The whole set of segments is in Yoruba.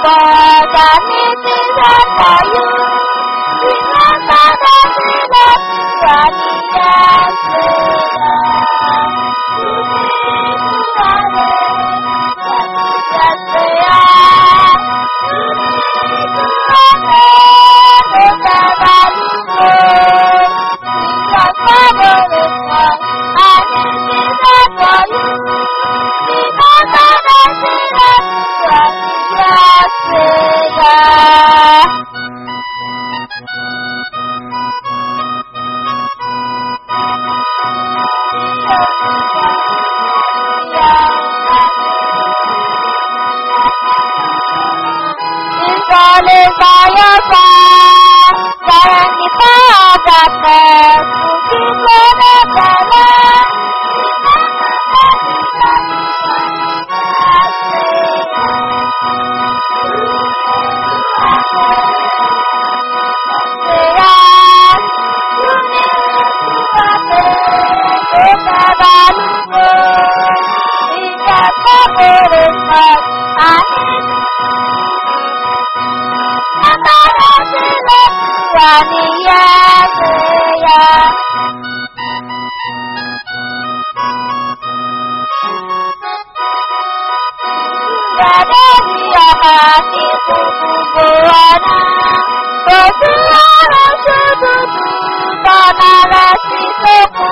God needs His love for you. Remember that He loves you and He answers You need to have it, that He just say ah. You need to have it, no matter you go. Jesus Father is one, and He is there for you. Remember that He loves you and He answers Falling by your side, carrying the power of darkness, to keep on the Yeah. Dari hati kubu buana Bersuara sebutu tanah rasi sepu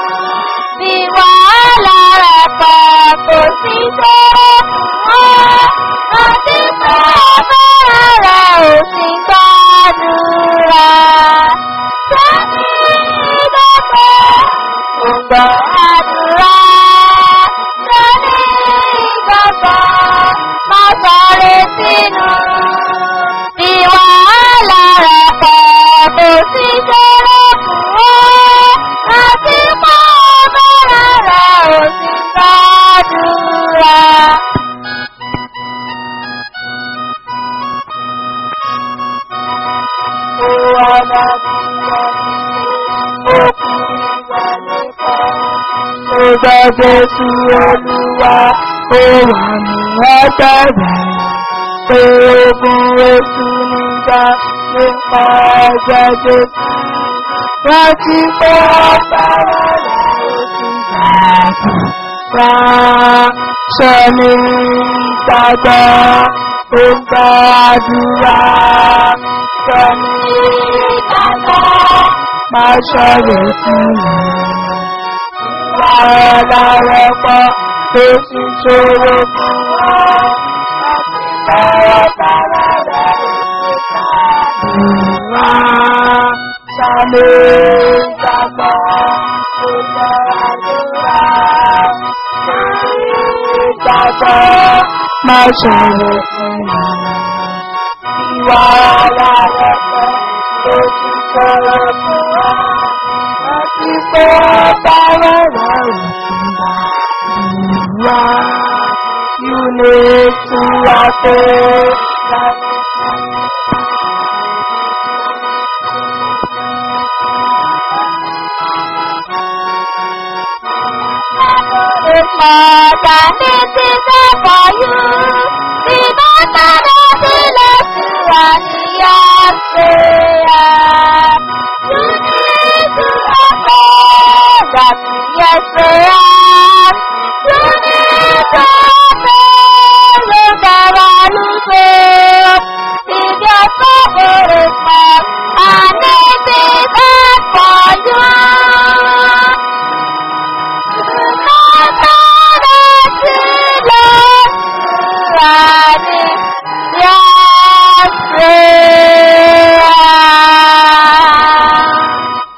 Diwala rapa kursi semua Hati sabara singkadura Kami dapat untuk adura Kami dapat masare sinu Diwala rapa kursi semua Hati sabara singkadura Ọjọ́ Jésù Olúwa ó wà ní ọ̀tẹ̀rẹ̀. Pé ogun oṣù nígbà nípa ọjọ́ Jésù. Wọ́n ti pé ọ̀pẹ̀rẹ̀ rẹ̀ ó ti gbàgbọ́. Ránṣẹ́ ní ìgbàgbọ́ ó ń gbàdúrà. Sọ ní ìgbàgbọ́ máa ṣọ̀rọ̀ sí mi lára pọ̀ tó sì ṣòro fún wọn. Ọ̀rọ̀ bàbá rẹ̀ ìwà sálé ìgbàgbọ́ tó lọ àdúrà. Ìgbàgbọ́ máa ṣòro fún wọn. Ìwà lára pọ̀ tó sì ṣòro fún wọn. Àti pé bára rẹ̀ ò sí wá. You need to have it. It's more than it is there for you. Remember that He loves you and He answers. You need to have faith that He answers. You need to have faith with the one who saves. If your soul is small and it is there for you. Yeah.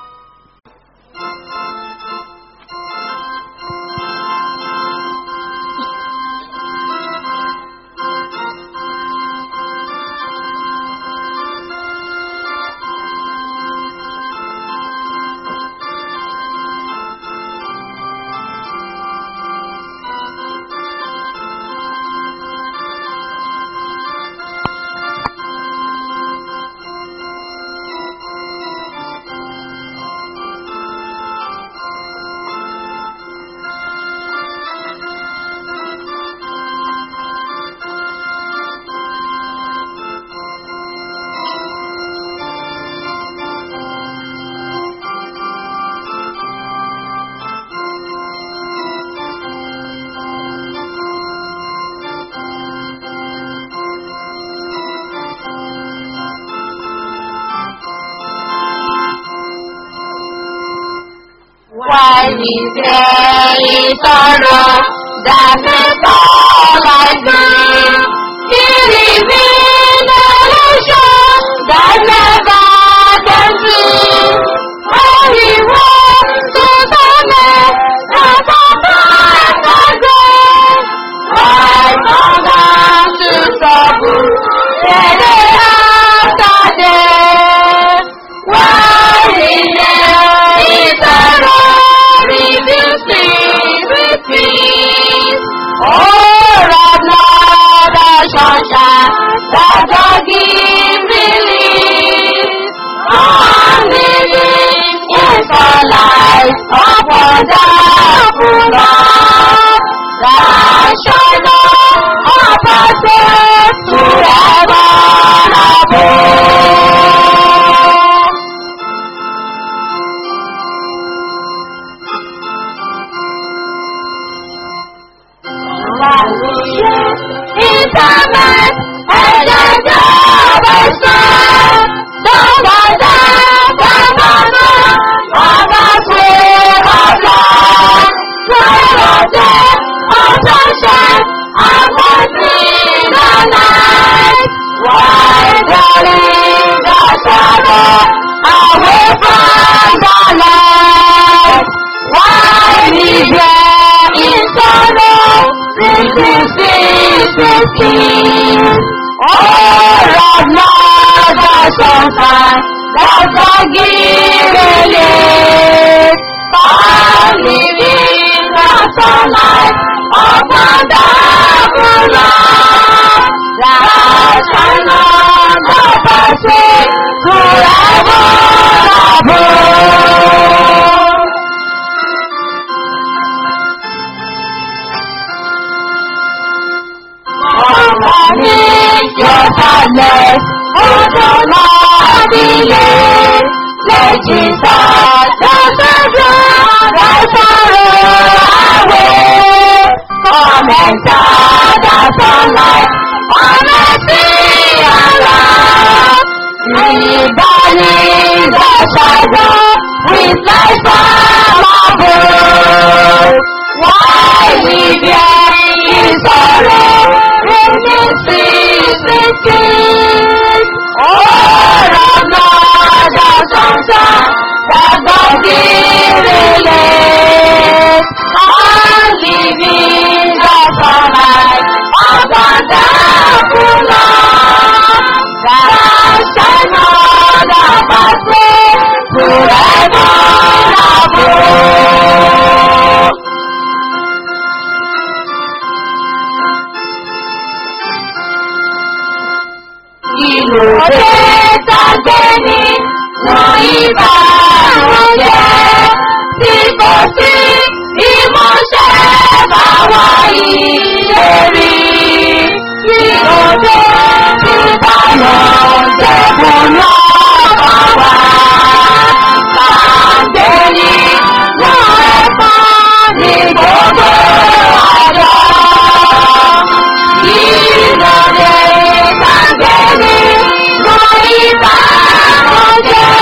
When you say sorrow, that is all I need. It is in the ocean that never can see. Only one to the left, not the back again. I come down to trouble, then they after death. Why in there is a reveal with peace. Oh, right now the sunshine that God give release. I'm living in the light of wonderful love. That shine on purpose forever above. Internet, ẹ̀jẹ̀jẹ̀ ọ̀bẹ̀sẹ̀, dọ́gbọ̀dá, bàbàbà, ọba ṣe ọ̀la. Lọ́rọ̀dẹ̀, ọ̀ṣọ̀ṣẹ̀, àkọsí lọ́la. Why darling, the sorrow, away from the light? Why live here in sorrow, reduces the skin? Oh, Lord, Lord, the sunshine, the forgiving I'm living the sunlight of wonderful love. That shine on the passage forever above. Underneath your sadness, hold on, Lord, Let Jesus, the Savior, thy sorrow away. Come enter the sunlight, honesty and love. Reburning the shadow with light from above. Why live here in sorrow, in this secret peace? Oh, Lord, Lord, the sunshine, the God release. I'm living the sunlight of wonderful love. That shine on the pathway forever above. Ìlòdè tàgbé ní wọ́n ìbànújẹ́ tí kò sí ìmọ̀ṣẹ́ báwa ìlérí. Ìlòdè tí ìbànújẹ́ kò lọ́ bá wa. Tàgbé ní wọ́n ẹ̀fọ́ ní gbogbo àjọ. Ìlòdè tàgbé ní wọ́n ìbànújẹ́.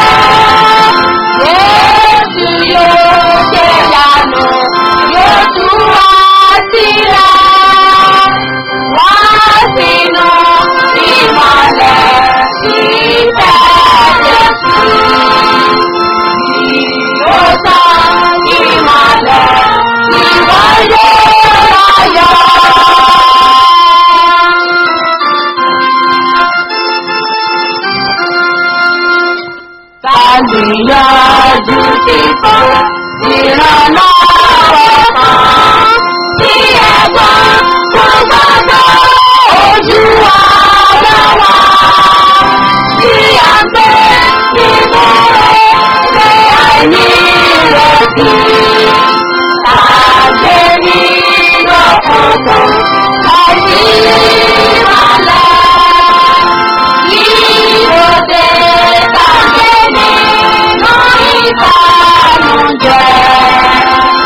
Jésù yóò ṣe ìyanu, yóò tú wá sílẹ̀. Wá sínú ìmọ̀lẹ̀ ìfẹ́ Jésù. Yóò tán ìmọ̀lẹ̀ ìwọ yóò láyọ̀. Kàlíyàjú ti fún ìrànlọ́wọ́ kan tí ẹ̀gbọ́n tó gbọ́dọ̀ ojú ara wa. Tí a gbé nínú rẹ̀ àìní ìrètí. Tàgbé nínú òkùnkùn àìní ìmọ̀lẹ̀. Ìròdè tàgbé nínú ìbànújẹ́.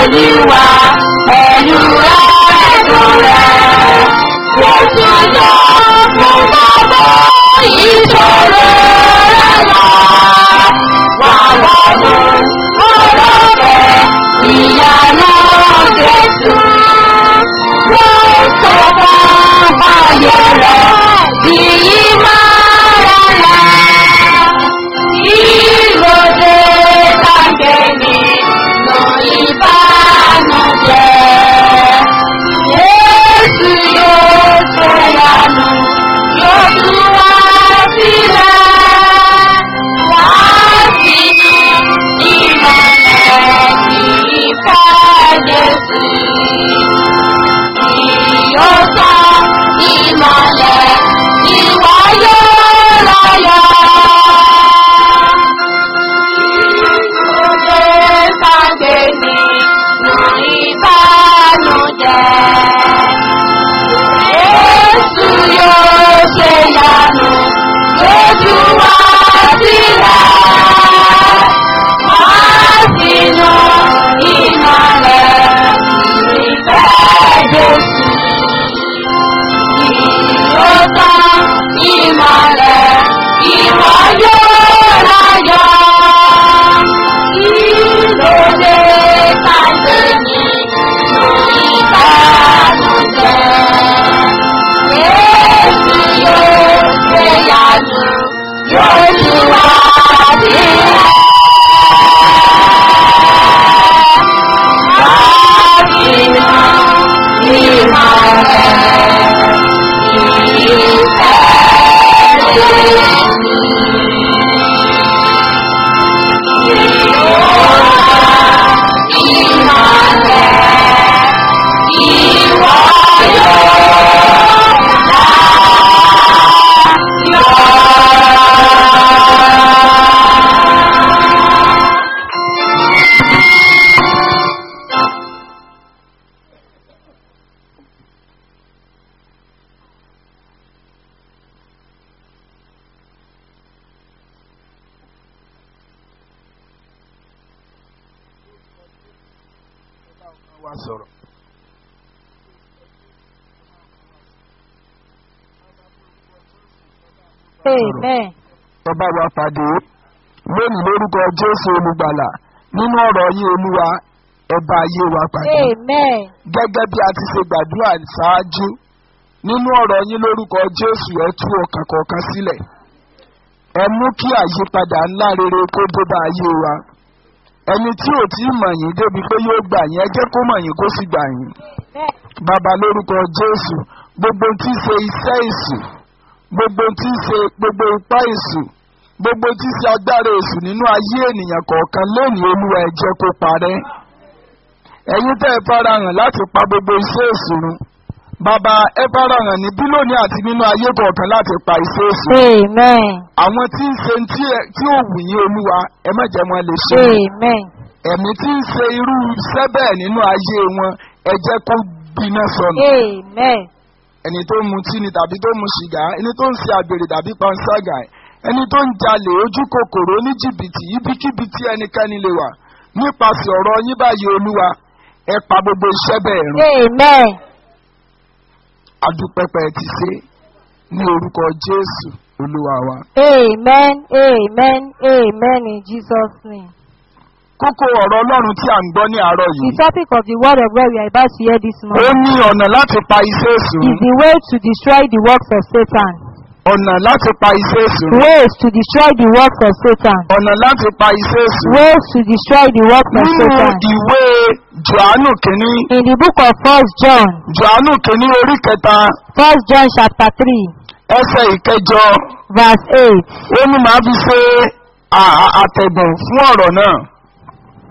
Olúwa pẹ̀lú ẹ̀dùn rẹ̀. Jésù yọ fún gbogbo ìṣòro rẹ̀ lọ. Wà wọnú ọ̀rọ̀ rẹ̀ ìyanu Jésù. Wọ́n sọ fún ayé rẹ̀ di ìmọ̀ràn rẹ̀. Ìròdè kàngẹ́ni lọ ìbánújẹ́. Jésù yóò ṣèyanu, yóò tú wá sílẹ̀. Láti ìmọ̀lẹ̀ ìfẹ́ Jésù. Yóò tán ìmọ̀lẹ̀ ìwọ yóò láyọ̀. Ìròdè kàngẹ́ni lọ ìbánújẹ́. Jésù yóò ṣe yanu lójú wa sílẹ̀. Wá sínú ìmọ̀lẹ̀ ìfẹ́ Jésù. Yóò tán ìmọ̀lẹ̀ ìwọ yóò láyọ̀. Ìlòdè pàṣẹ nínú ìbánújẹ́. Jésù yóò ṣe yanu, yóò tú wá sílẹ̀. Látinú ìmọ̀lẹ̀ ìfẹ́ Jésù. wa sọ̀rọ̀. Amen. Ọba wa pàdé lónìí lórúkọ Jésù olùgbàlà nínú ọ̀rọ̀ yín olúwa ẹ̀bá ayé wa pàdé. Amen. Gẹ́gẹ́ bí a ti ṣe gbàdúrà ṣáájú nínú ọ̀rọ̀ yín lórúkọ Jésù ẹ tú ọkàn kọ̀ọ̀kan sílẹ̀. Ẹ mú kí àyípadà ńlá rere kó dé bá ayé wa. Ẹni tí ò tí ì mọ̀ yín débi pé yóò gbà yín ẹ jẹ́ kó mọ̀ yín kó sì gbà yín. Bàbá lórúkọ Jésù gbogbo tí ń ṣe iṣẹ́ ìsù gbogbo tí ń ṣe gbogbo ipá ìsù gbogbo tí ń ṣe agbára èṣù nínú ayé ènìyàn kọ̀ọ̀kan lónìí olúwa ẹ jẹ́ kó parẹ́. Ẹ̀yin tẹ́ ẹ farahàn láti pa gbogbo iṣẹ́ èṣù run. Bàbá ẹ farahàn níbí lónìí àti nínú ayé kọ̀ọ̀kan láti pa iṣẹ́ èṣù. Amen. Àwọn tí ń ṣe tí ẹ- tí ò wù yín olúwa ẹ má jẹ́ wọn lè ṣe. Amen. Ẹ̀mí tí ń ṣe irú iṣẹ́ bẹ́ẹ̀ nínú ayé wọn ẹ jẹ́ kó gbiná sọnù Amen. ẹni tó ń mutí ni tàbí tó ń mu sìgá ẹni tó ń ṣe àgbèrè tàbí panṣágà ẹni tó ń jalè ojú kòkòrò oníjìbìtì ibikíbi tí ẹnikẹ́ni lè wà nípasẹ̀ ọ̀rọ̀ yín báyìí olúwa ẹ pa gbogbo iṣẹ́ bẹ́ẹ̀ run Amen. adúpẹ́pẹ́ ti ṣe ní orúkọ jésù olúwa wa. Amen. Amen. Amen in Jesus' name. kókó ọ̀rọ̀ ọlọ́run tí à ń gbọ́ ní àárọ̀ The yìí topic of the word of God we are about to hear this ó morning ní ọ̀nà láti pa iṣẹ́ èṣù is run the way to destroy the works of Satan. ọ̀nà láti pa iṣẹ́ èṣù run Ways to destroy the works of Satan. ọ̀nà láti pa iṣẹ́ èṣù run. Ways to destroy the works of nínú Satan. ìwé johannu kìíní In the book of First John, johannu kìíní orí kẹta First John chapter three, ẹsẹ̀ ìkẹjọ verse eight. ó ní màá fi ṣe à- à- àtẹ̀gùn fún ọ̀rọ̀ náà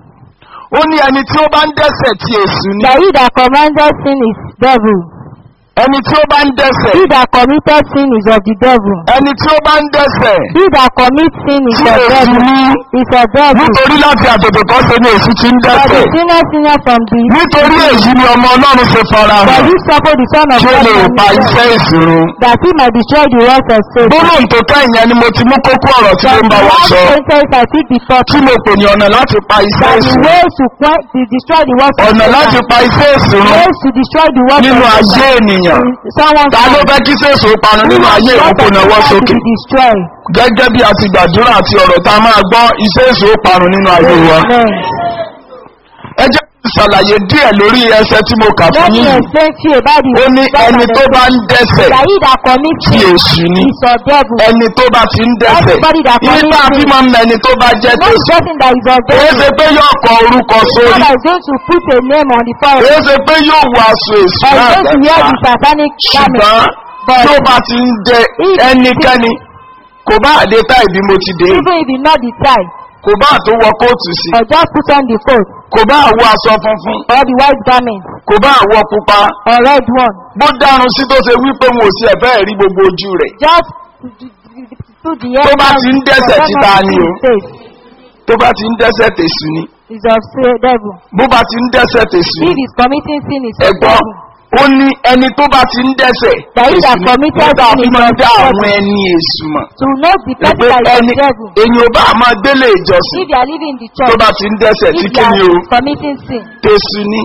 ó ní ẹni tí ó bá ń dẹ́sẹ̀ ti èṣù ni That he that commanded sin is devil. ẹni tí ó bá ń dẹ́sẹ̀ He that committed sin is of the devil. ẹni tí ó bá ń dẹ́sẹ̀ He that commits sin is tí of èsì devil. ní Is of devil. nítorí láti àtètè kọ́ ṣe ni èsì ti ń For the dẹ́sẹ̀ sinner sinner from the nítorí èyí ni ọmọ ọlọ́run ṣe fara For hàn this suffer the son of kí ó God lè from pa his iṣẹ́ death, ìṣòro. that he might destroy the works of sin. gbólóhùn tó kẹ́yìn yẹn ni mo ti mú kókó ọ̀rọ̀ tí mo That ń the bá wa last sọ sentence I think the top tí mo pè ní ọ̀nà láti pa iṣẹ́ that the ìṣòro way to quench to destroy the works of ọ̀nà láti Satan, pa iṣẹ́ ìṣòro ways to destroy the works nínú of ayé Satan ènìyàn in someone's ta ló life. fẹ́ kí sèso parun nínú ayé ìkókò náwó to sókè be destroyed. gẹ́gẹ́ bí a ti gbàdúrà àti ọ̀rọ̀ tá a máa gbọ́ iṣẹ́ èso parun nínú ayé wa Amen. ẹ jẹ́ kí n ṣàlàyé díẹ̀ lórí ẹsẹ̀ tí mo kà Let fún me yín explain to you about the ó ní God ẹni and tó the bá ń dẹ́sẹ̀ that he that commits tí sin èṣù ni is of devil. ẹni tó bá ti ń dẹ́sẹ̀ Everybody that ibi tá a fi commits máa ń mọ ẹni tó bá jẹ́ Not tèṣù person that is of kìí devil. ṣe pé yóò kọ orúkọ God sórí is going to put a name on the forehead. kìí ṣe pé yóò wọ aṣọ èṣù Or náà is going to wear dẹ́ta the satanic garment. ṣùgbọ́n But tí ó bá ti ń dẹ ẹnikẹ́ni kò bá àdé tá ìbí mo ti dé even if he not the tie, kò bá tó wọ kóòtù sí or just put on the coat, kò bá àwọ aṣọ funfun or the white garment, kò bá àwọ pupa or red one, bó dárun sí tó ṣe wípé wọn ò sí ẹ̀fẹ́ rí gbogbo ojú rẹ̀ just to the Tó bá down ti ń dẹ́ṣẹ̀ for títa someone ni to o. see his face. tó bá ti ń dẹ́sẹ̀ tèṣù ni Is of say- devil. bó bá ti ń dẹ́sẹ̀ tèṣù If ni he's committing sin, is of ẹ̀gbọ́n devil. ó ní ẹni tó bá ti ń dẹ́sẹ̀ That is tèṣù that ni committed nígbà sin fi is máa ń of dá devil. àwọn ẹni èṣù mọ̀ To know the person pé that is ẹni of devil. èyí ò bá máa gbélé ìjọsìn If you are living in the tó church, bá ti ń dẹ́sẹ̀ tí if kí you ni o are committing sin, tèṣù ni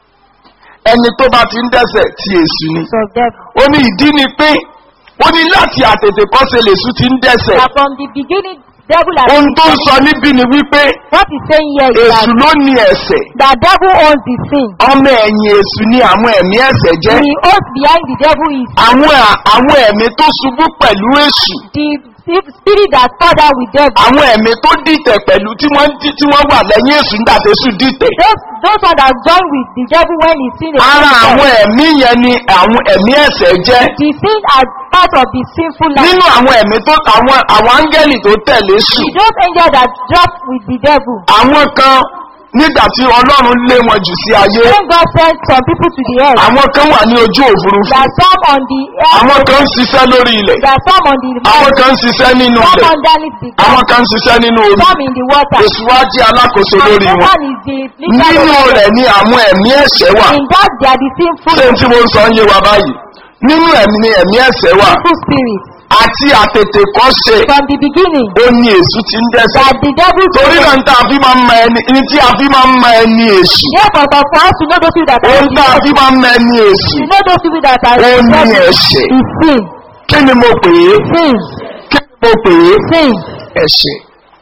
ẹni tó bá ti ń dẹ́sẹ̀ tí èṣù ni is of devil. ó ní ìdí ni pé ó ní láti àtètè kọ́ṣe lèṣù ti ń dẹ́sẹ̀ That from the beginning, devil has ohun been tó ń sọ committing- níbí ni wípé What he's saying here is that èṣù ló ní ẹ̀sẹ̀ the devil owns the sin. ọmọ ẹ̀yìn èṣù ni àwọn ẹ̀mí ẹ̀sẹ̀ jẹ́ The oath behind the devil is àwọn à- àwọn ẹ̀mí tó ṣubú pẹ̀lú èṣù the sp- spirit that fell down with devil. àwọn ẹ̀mí tó dìtẹ̀ pẹ̀lú tí wọ́n dí- tí wọ́n wà lẹ́yìn èṣù nígbà tó èṣù dìtẹ̀ Those those one that join with the devil when he sin ara against àwọn God. ẹ̀mí yẹn ni àwọn ẹ̀mí ẹ̀sẹ̀ jẹ́ The sin are part of the sinful life. nínú àwọn ẹ̀mí tó àwọn àwọn áńgẹ́lì tó tẹ̀lé èṣù Those angels that drop with the devil. àwọn kan nígbà tí ọlọ́run lé wọn jù sí ayé When God sent some people to the earth, àwọn kan wà ní ojú òfurufú there are some on the àwọn earth, kan ń ṣiṣẹ́ lórí ilẹ̀ there are some on the àwọn land, kan ń ṣiṣẹ́ nínú some ilẹ̀ underneath the àwọn ground, kan ń ṣiṣẹ́ nínú omi some in the water. èṣù wá jẹ́ alákòóso And lórí wọn Satan is the leader nínú of rẹ̀ them. ni àwọn ẹ̀mí ẹ̀ṣẹ̀ wà In that they are the sinful, ṣé n tí mo ń sọ ń yé wa báyìí nínú ẹ̀mí ni ẹ̀mí ẹ̀ṣẹ̀ wà sinful spirits. àti àtètè kọ́ ṣe From the beginning, ó ní èṣù ti ń dẹ́sẹ̀ that the devil torí náà ń tá a fi máa ń mọ ẹni ní tí a fi máa ń mọ ẹni èṣù Therefore, but for us to know those people that ó are ń the tá a devil, fi máa ń mọ ẹni èṣù to know those people that are ó the ní devil ẹ̀ṣẹ̀ is sin. kí ni mo pè é Sin. kí ni mo pè é Sin. ẹ̀ṣẹ̀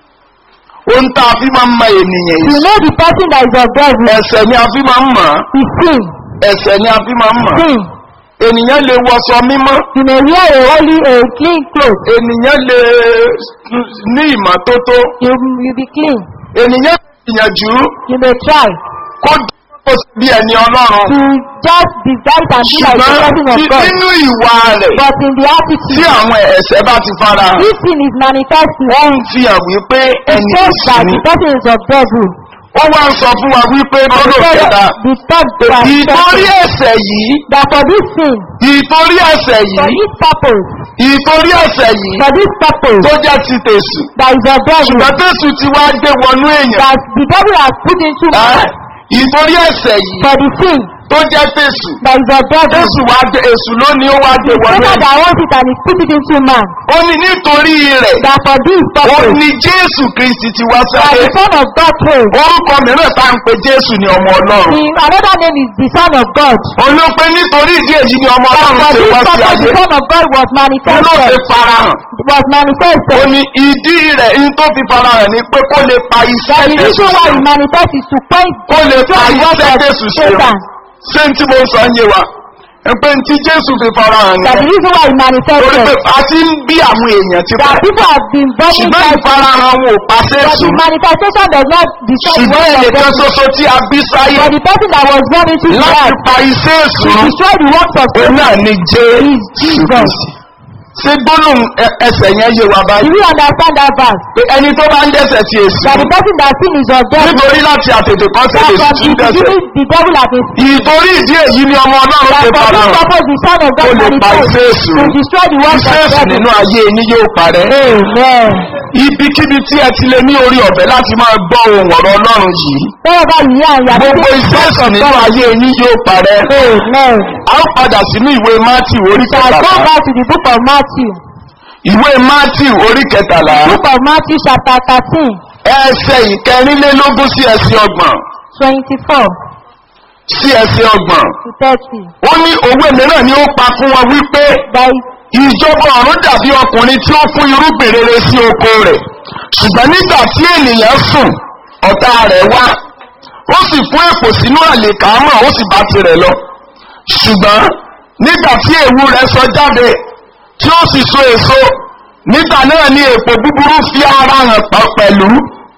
ó ń tá a fi máa ń mọ ènìyàn To èṣù know the person that is of devil ẹ̀ṣẹ̀ ni a fi máa ń mọ̀ is sin. ẹ̀ṣẹ̀ ni a fi máa ń mọ̀ Sin. ènìyàn lè wọṣọ mímọ́ You may wear a holy, a clean clothes. ènìyàn lè ní ìmọ́tótó You you be clean. ènìyàn lè gbìyànjú You may try kó dúró bí ẹni ọlọ́run to just disguise and be like the ṣùgbọ́n person of tí- God. nínú ìwà rẹ̀ But in the tí attitude, àwọn ẹ̀ṣẹ̀ bá ti fara hàn this sin is manifesting. ó ń fi hàn wípé It ẹni shows èṣù that ni the person is of devil. ó wá ń sọ fún wa wípé And lọ́dọ̀ so kẹta the third verse ìtorí says ẹ̀ṣẹ̀ yìí that for this sin, ìtorí ẹ̀ṣẹ̀ for yìí this purpose, ìtorí ẹ̀ṣẹ̀ yìí for this purpose, tó jẹ́ ti tèṣù that is of devil, ṣùgbọ́n tèṣù ti wá gbé wọnú èèyàn that the devil has put into Ẹ́, man ìtorí ẹ̀ṣẹ̀ yìí for the sin tó jẹ́ tèṣù that is of devil. tèṣù wá gbé èṣù lónìí ó wá gbé The wọnú Satan èèyàn that wants it and is put it into man. ó ní nítorí rẹ̀ That for this ó purpose, ní jésù kristi ti wá that sáyé the Son of God came. orúkọ mìíràn tá à ń pe jésù ní ọmọ ọlọ́run The, another name is the Son of God. olóòpé nítorí ìdí èyí ni ọmọ That ọlọ́run for ṣe this wá sí purpose, ayé the Son of God was olóòpé manifested. farahàn Was ó manifested. ní ìdí rẹ̀ in tó fi farahàn ni pé kó lè pa iṣẹ́ That the tẹ̀sù reason why sí he manifests is to point kó lè pa the work iṣẹ́ of tẹ̀sù sí Satan. ṣé n tí mo sọ ń yé wa ẹ pé n tí jésù fi farahàn That the ni reason why he torí pé manifested. a ti ń bí àwọn èèyàn ti That pẹ́ people have been burning ṣùgbọ́n Christ. ìfarahàn wọn ò pa But sẹ́sù the manifestation does not destroy the ṣùgbọ́n work of ẹnìkan devil. ṣoṣo tí a bí sáyé But the person that was born into the láti earth pa iṣẹ́ èṣù to run destroy the works of òun Satan náà ni jésù is Jesus. kristi ṣé gbólóhùn ẹ- ẹsẹ̀ yẹn yé wa Do báyìí you understand that verse? pé ẹni tó bá ń dẹ́sẹ̀ sí èsì That the person that sin is of devil. nítorí láti àtètè kan sí That èsì from tún the dẹ́sẹ̀ beginning the devil has been ìtorí ìdí èyí ni ọmọ ọlọ́run that ṣe for fara this hàn purpose the son of Ó God lè pa manifest iṣẹ́ èṣù. to destroy the works iṣẹ́ of èsì devil. nínú ayé yín yóò parẹ́ Amen. ibikíbi tí ẹ ti lè ní orí ọ̀fẹ́ láti máa gbọ́ ohun ọ̀rọ̀ ọlọ́run yìí Wherever you are, you are gbogbo doing iṣẹ́ èsì nínú ayé yín yóò parẹ́ Amen. a ó padà sínú ìwé matthew orí Shall go kẹtàlá back to the book of Matthew. ìwé matthew orí kẹtàlá Book of Matthew chapter thirteen ẹsẹ̀ ìkẹrìnlélógún sí ẹsẹ̀ ọgbọ̀n twenty-four sí ẹsẹ̀ ọgbọ̀n to thirty. ó ní òwe mìíràn ni ó pa fún wọn wípé By ìjọba ọ̀run dàbí ọkùnrin tí ó fún irúgbìn rere sí oko rẹ̀ ṣùgbọ́n nígbà tí ènìyàn sùn ọ̀tá rẹ̀ wá ó sì fún èpò sínú àlèkámọ̀ ó sì bá tirẹ̀ lọ ṣùgbọ́n nígbà tí èwu rẹ̀ sọ jáde tí ó sì so èso nígbà náà ni èpò búburú fi ara hàn pa pẹ̀lú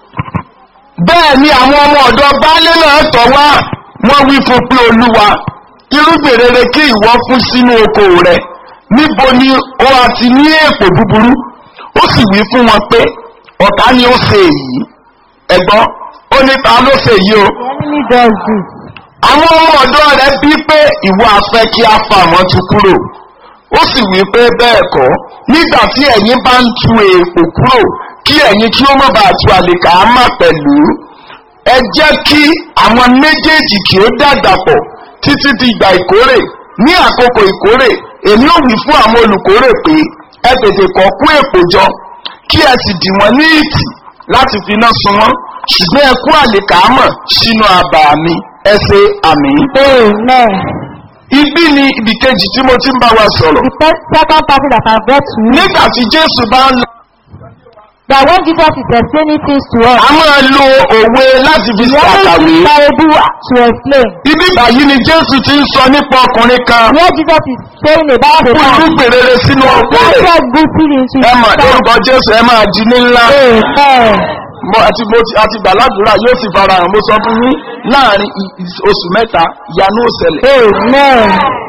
bẹ́ẹ̀ ni àwọn ọmọ ọ̀dọ́ baálé náà tọ̀ wá wọ́n wí fún pé olúwa irúgbìn rere kí ìwọ fún sínú oko rẹ̀ níbo ni ó àti ní èpò búburú ó sì wí fún wọn pé ọ̀tá ni ó ṣe èyí ẹ̀gbọ́n ó ní ta ló ṣe èyí o the enemy does this. àwọn ọmọ ọ̀dọ́ rẹ̀ bí pé ìwọ afẹ́ kí a fa àwọn tu kúrò ó sì wí pé bẹ́ẹ̀ kọ́ nígbà tí ẹ̀yin bá ń tu èèpò kúrò kí ẹ̀yin kí ó má bàa tu àlèkà á má pẹ̀lú ẹ jẹ́ kí àwọn méjèèjì kí ó dàgbà pọ̀ títí di ìgbà ìkórè ní àkókò ìkórè èmi ò wí fún àwọn olùkórè pé ẹ tètè kọ́ kú èèpò jọ kí ẹ sì dì wọ́n ní ìtì láti fi iná sun wọ́n ṣùgbọ́n ẹ kú àlèkà á mọ̀ sínú abà mi ẹ ṣe àmì Amen. ibi ni ibì kejì tí mo ti ń bá wa sọ̀rọ̀. The first, second party that I read to you nígbà tí jésù bá ń that when Jesus is explaining things to us, a máa lo òwe láti fi he always ṣàkàwé. use parable to explain. ibi báyìí ni jésù ti ń sọ nípa ọkùnrin kan Where Jesus is saying about the fún man irúgbìn rere sínú ọkùnrin rẹ̀. planted good seed into ẹ his mọ̀ soul. lórúkọ jésù ẹ máa di ní ńlá. Amen. mo àti mo ti àti gbàládùúrà yóò sì fara hàn mo sọ fún yín láàrin i- i- oṣù mẹ́ta ìyanu òṣẹlẹ̀ Amen.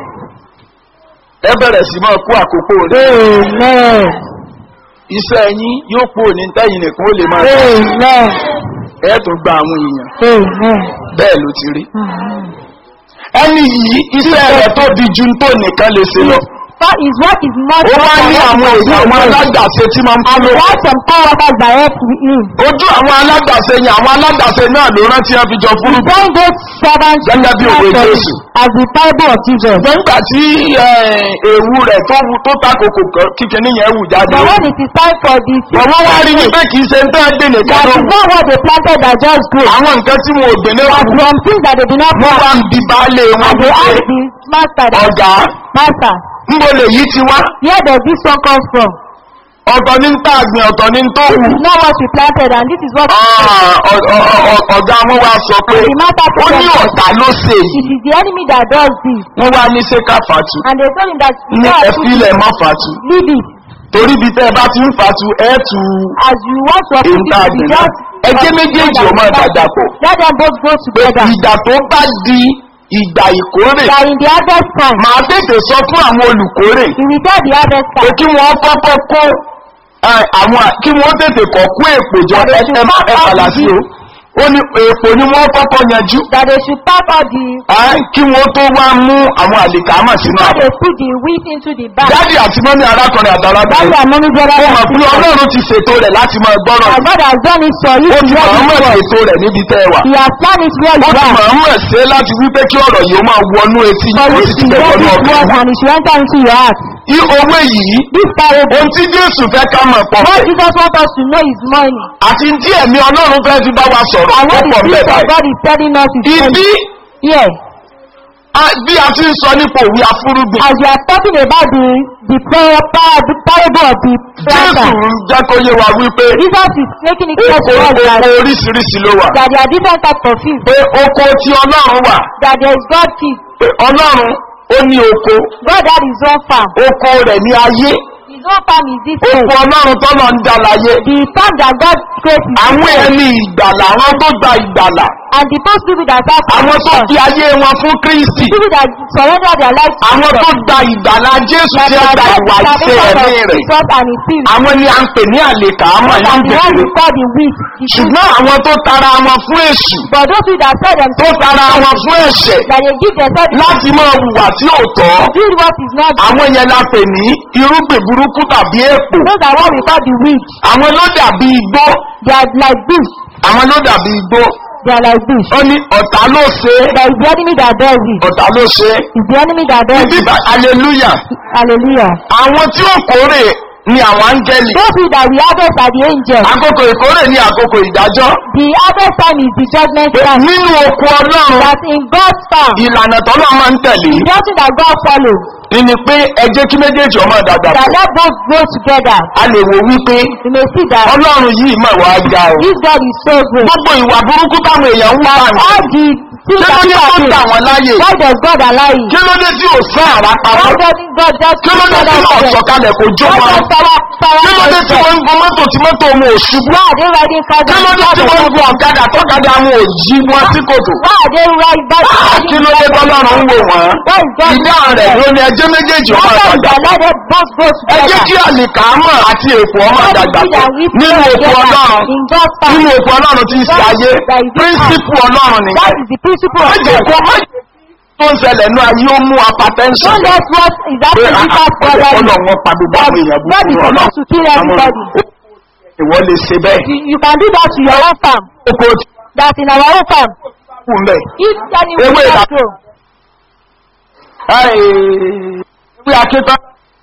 ẹ bẹ̀rẹ̀ sí máa kó àkókò rẹ̀ Amen. iṣẹ́ yín yóò pò ní tẹ́yìn nìkan ó lè máa ṣe Amen. ẹ tún gba àwọn èèyàn Amen. bẹ́ẹ̀ ló ti rí. ẹni yìí iṣẹ́ rẹ̀ tó di ju tó nìkan lè ṣe lọ. But his work is not ó wá ní àwọn èèyàn àwọn alágbàṣe tí máa ń kọ́ and ló. he has some co-workers that help him. ojú àwọn alágbàṣe yẹn àwọn alágbàṣe náà ló rántí wọn fi jọ fúrú. Join those servants Gẹ́gẹ́ bí òwe as Jésù. as the parable of Jesus. nígbà tí eh, ewu rẹ̀ tó wu tó takòkò kíkẹ́ níyẹn wù jáde. But when it is time for the bàbá wa rí ni pé kì í ṣe ń tẹ́ gbé nìkan that ló is wù. not what they planted that just grew. àwọn nǹkan tí wọn ò gbé ní But wù. from things that they did not wọ́n plant. wá ń di baálé wọn And they wípé ask the master that ọ̀gá master, ń bo lè yí ti wá. where does this one come from? ọ̀tọ̀ ní ń tà gbìn ọ̀tọ̀ ní ń tó wù. This is not what we planted and this is what Ah, ọ- ọ- ọ- ọ̀gá wọn wá sọ pé And the master ó ní told them, ọ̀tá ló ṣe it yìí. is the enemy that does this. wọ́n wá ní ṣé ká fàtú. And they told him that ní "No, ẹ̀fílẹ̀ mọ́ fàtú. leave it. torí bí tẹ́ ẹ bá ti ń fàtú ẹ̀ tù As you want to èyí uproot tá a it, gbìn you náà. just ẹgbẹ́ méjèèjì ò máa dàjà pọ̀. let them both go together. ìgbà tó bá di ìgbà ìkórè That in the harvest time, màá tètè sọ fún àwọn olùkórè he will get the harvest pé time. kí wọ́n kọ́kọ́ kó ẹ, àwọn kí wọ́n tètè kọ́ kó èpò jọ ẹ ẹ má ẹ fàlà sí o ó ní èpò ni wọ́n kọ́kọ́ yanjú That they should pack all the, ẹ, kí wọ́n tó wá mú àwọn àlìkámà sínú that àbọ̀. they put the wheat into the bag. dádì àti mọ́mí arákùnrin That's àtàlábìnrin our mommy brother ó and mọ̀ pé sister. ọlọ́run ti ṣètò rẹ̀ láti máa gbọ́rọ̀ And God has done it for you. ó to ti hear mọ̀ this mọ̀ word. ṣètò rẹ̀ níbi tẹ́ ẹ wà He has planned it where ó you ti are. mọ̀ mọ̀ ṣe láti wípé kí ọ̀rọ̀ yìí ó máa wọnú etí For ó you sì to ti bẹ̀ hear wọnú this ọkàn word and it should enter into your heart. Í owó yìí This parable, ohun tí jésù fẹ́ ká mọ̀ pọ̀ what fẹ́ Jesus wants us to know is money. àti tí ẹ̀mí ọlọ́run fẹ́ fi bá wa sọ̀rọ̀ And ó what the pọ̀ Spirit bẹ́ẹ̀ of báyìí. God is telling us is money. ibi Yes. a- bí a ti ń sọ nípa òwe afúrúgbìn As we are talking about the the par- par- the parable of the jésù planter, ń jẹ́ kó yé wa wípé Jesus is making it clear to oko us that, oko oríṣiríṣi ló wà that there are different types of fields. pé oko tí ọlọ́run wà That there is God field. pé ọlọ́run ó ní oko God had his own farm. oko rẹ̀ ní ayé His own farm is this oko earth. ọlọ́run tọ́lọ̀ ń dá láyé The farm that God created is àwọn this earth. ẹni ìgbàlà àwọn tó gba ìgbàlà And the first people that have àwọn tó salvation, fi ayé wọn fún kristi people that surrender their lives to àwọn tó Jesus, gba ìgbàlá jésù that tí ó are gba just ìwà the ìṣe salvation ẹ̀mí of rẹ̀ Jesus and his spirit. àwọn ni à ń pè ní àlèkà àmọ́ Those ìlú are the ones bèbè we call the weak. the good. ṣùgbọ́n àwọn tó tara wọn fún èṣù But those people that sell tó themselves tara wọn fún ẹ̀ṣẹ̀ that they give themselves láti máa hùwà tí ò tọ́ do what is not àwọn yẹn la pè ní irúgbìn burúkú tàbí èpò those are what we call the weak. àwọn ló dàbí igbó They are like bush. àwọn ló dàbí igbó They are like bush. ó ní ọ̀tá ló ṣe é There is the enemy that bears it. ọ̀tá ló ṣe é It's the enemy that bears ibi it. bá hallelujah Hallelujah. àwọn tí ó kórè ni àwọn áńgẹ́lì Those people that we harvest are the angels. àkókò ìkórè ní àkókò ìdájọ́ The harvest time is the judgment time. nínú oko ọlọ́run That in God's farm, ìlànà tọ́lọ́ máa ń tẹ̀lé the nothing that God follows, ni pé ẹ jẹ́ kí méjèèjì ọmọ dàgbà that pọ̀ let both grow together. a lè wò wípé You may see that ọlọ́run yìí mọ̀ wá ga o this God is so great. gbogbo ìwà burúkú táwọn èèyàn ń wá That ní all the kí things ló that dé tó people gbà are wọ́n láyè doing, why does God allow it? kí ló dé tí ò sán àrá Why pamọ́ doesn't God just kí ló dé tí ò sọ̀kalẹ̀ kò jó Why wọn does power, power kí ló dé tí wọ́n ń gun mọ́tò tí mọ́tò wọn ò ṣubú Why are they riding cars kí and ló dé tí wọ́n ń gun ọ̀kadà tọ́kadà wọn ò yí wọn sí kòtò Why are they riding bike? Ah, kí ló dé tọ́lọ́run ń wò wọ́n Why is God ìdá rẹ̀ ló ní ẹjẹ́ méjèèjì ọmọ Why does àgbàgbà the let both go ẹ jẹ́ together? kí àlìkàmọ̀ àti èkó ọmọ What is àdàgbà it that we nínú pray òkú together ọlọ́run in God's farm? nínú òkú ọlọ́run tí ń ṣe ayé píríncípù ọlọ́run ni That is the principle of májè God. kó májè tó ń ṣẹlẹ̀ ní ayé ó mú apatẹ́ńsọ̀n Don't let what is pé happening in that ọ̀pọ̀lọpọ̀ brother. wọn pa gbogbo àwọn èèyàn God is búburú ọlọ́run supposed to kill everybody. ìwọ lè ṣe bẹ́ẹ̀ You, you can do that to your own farm. oko tí That's in our own farm. kù ń bẹ̀ If any Ewé will ìdá- not grow, ewé akíntán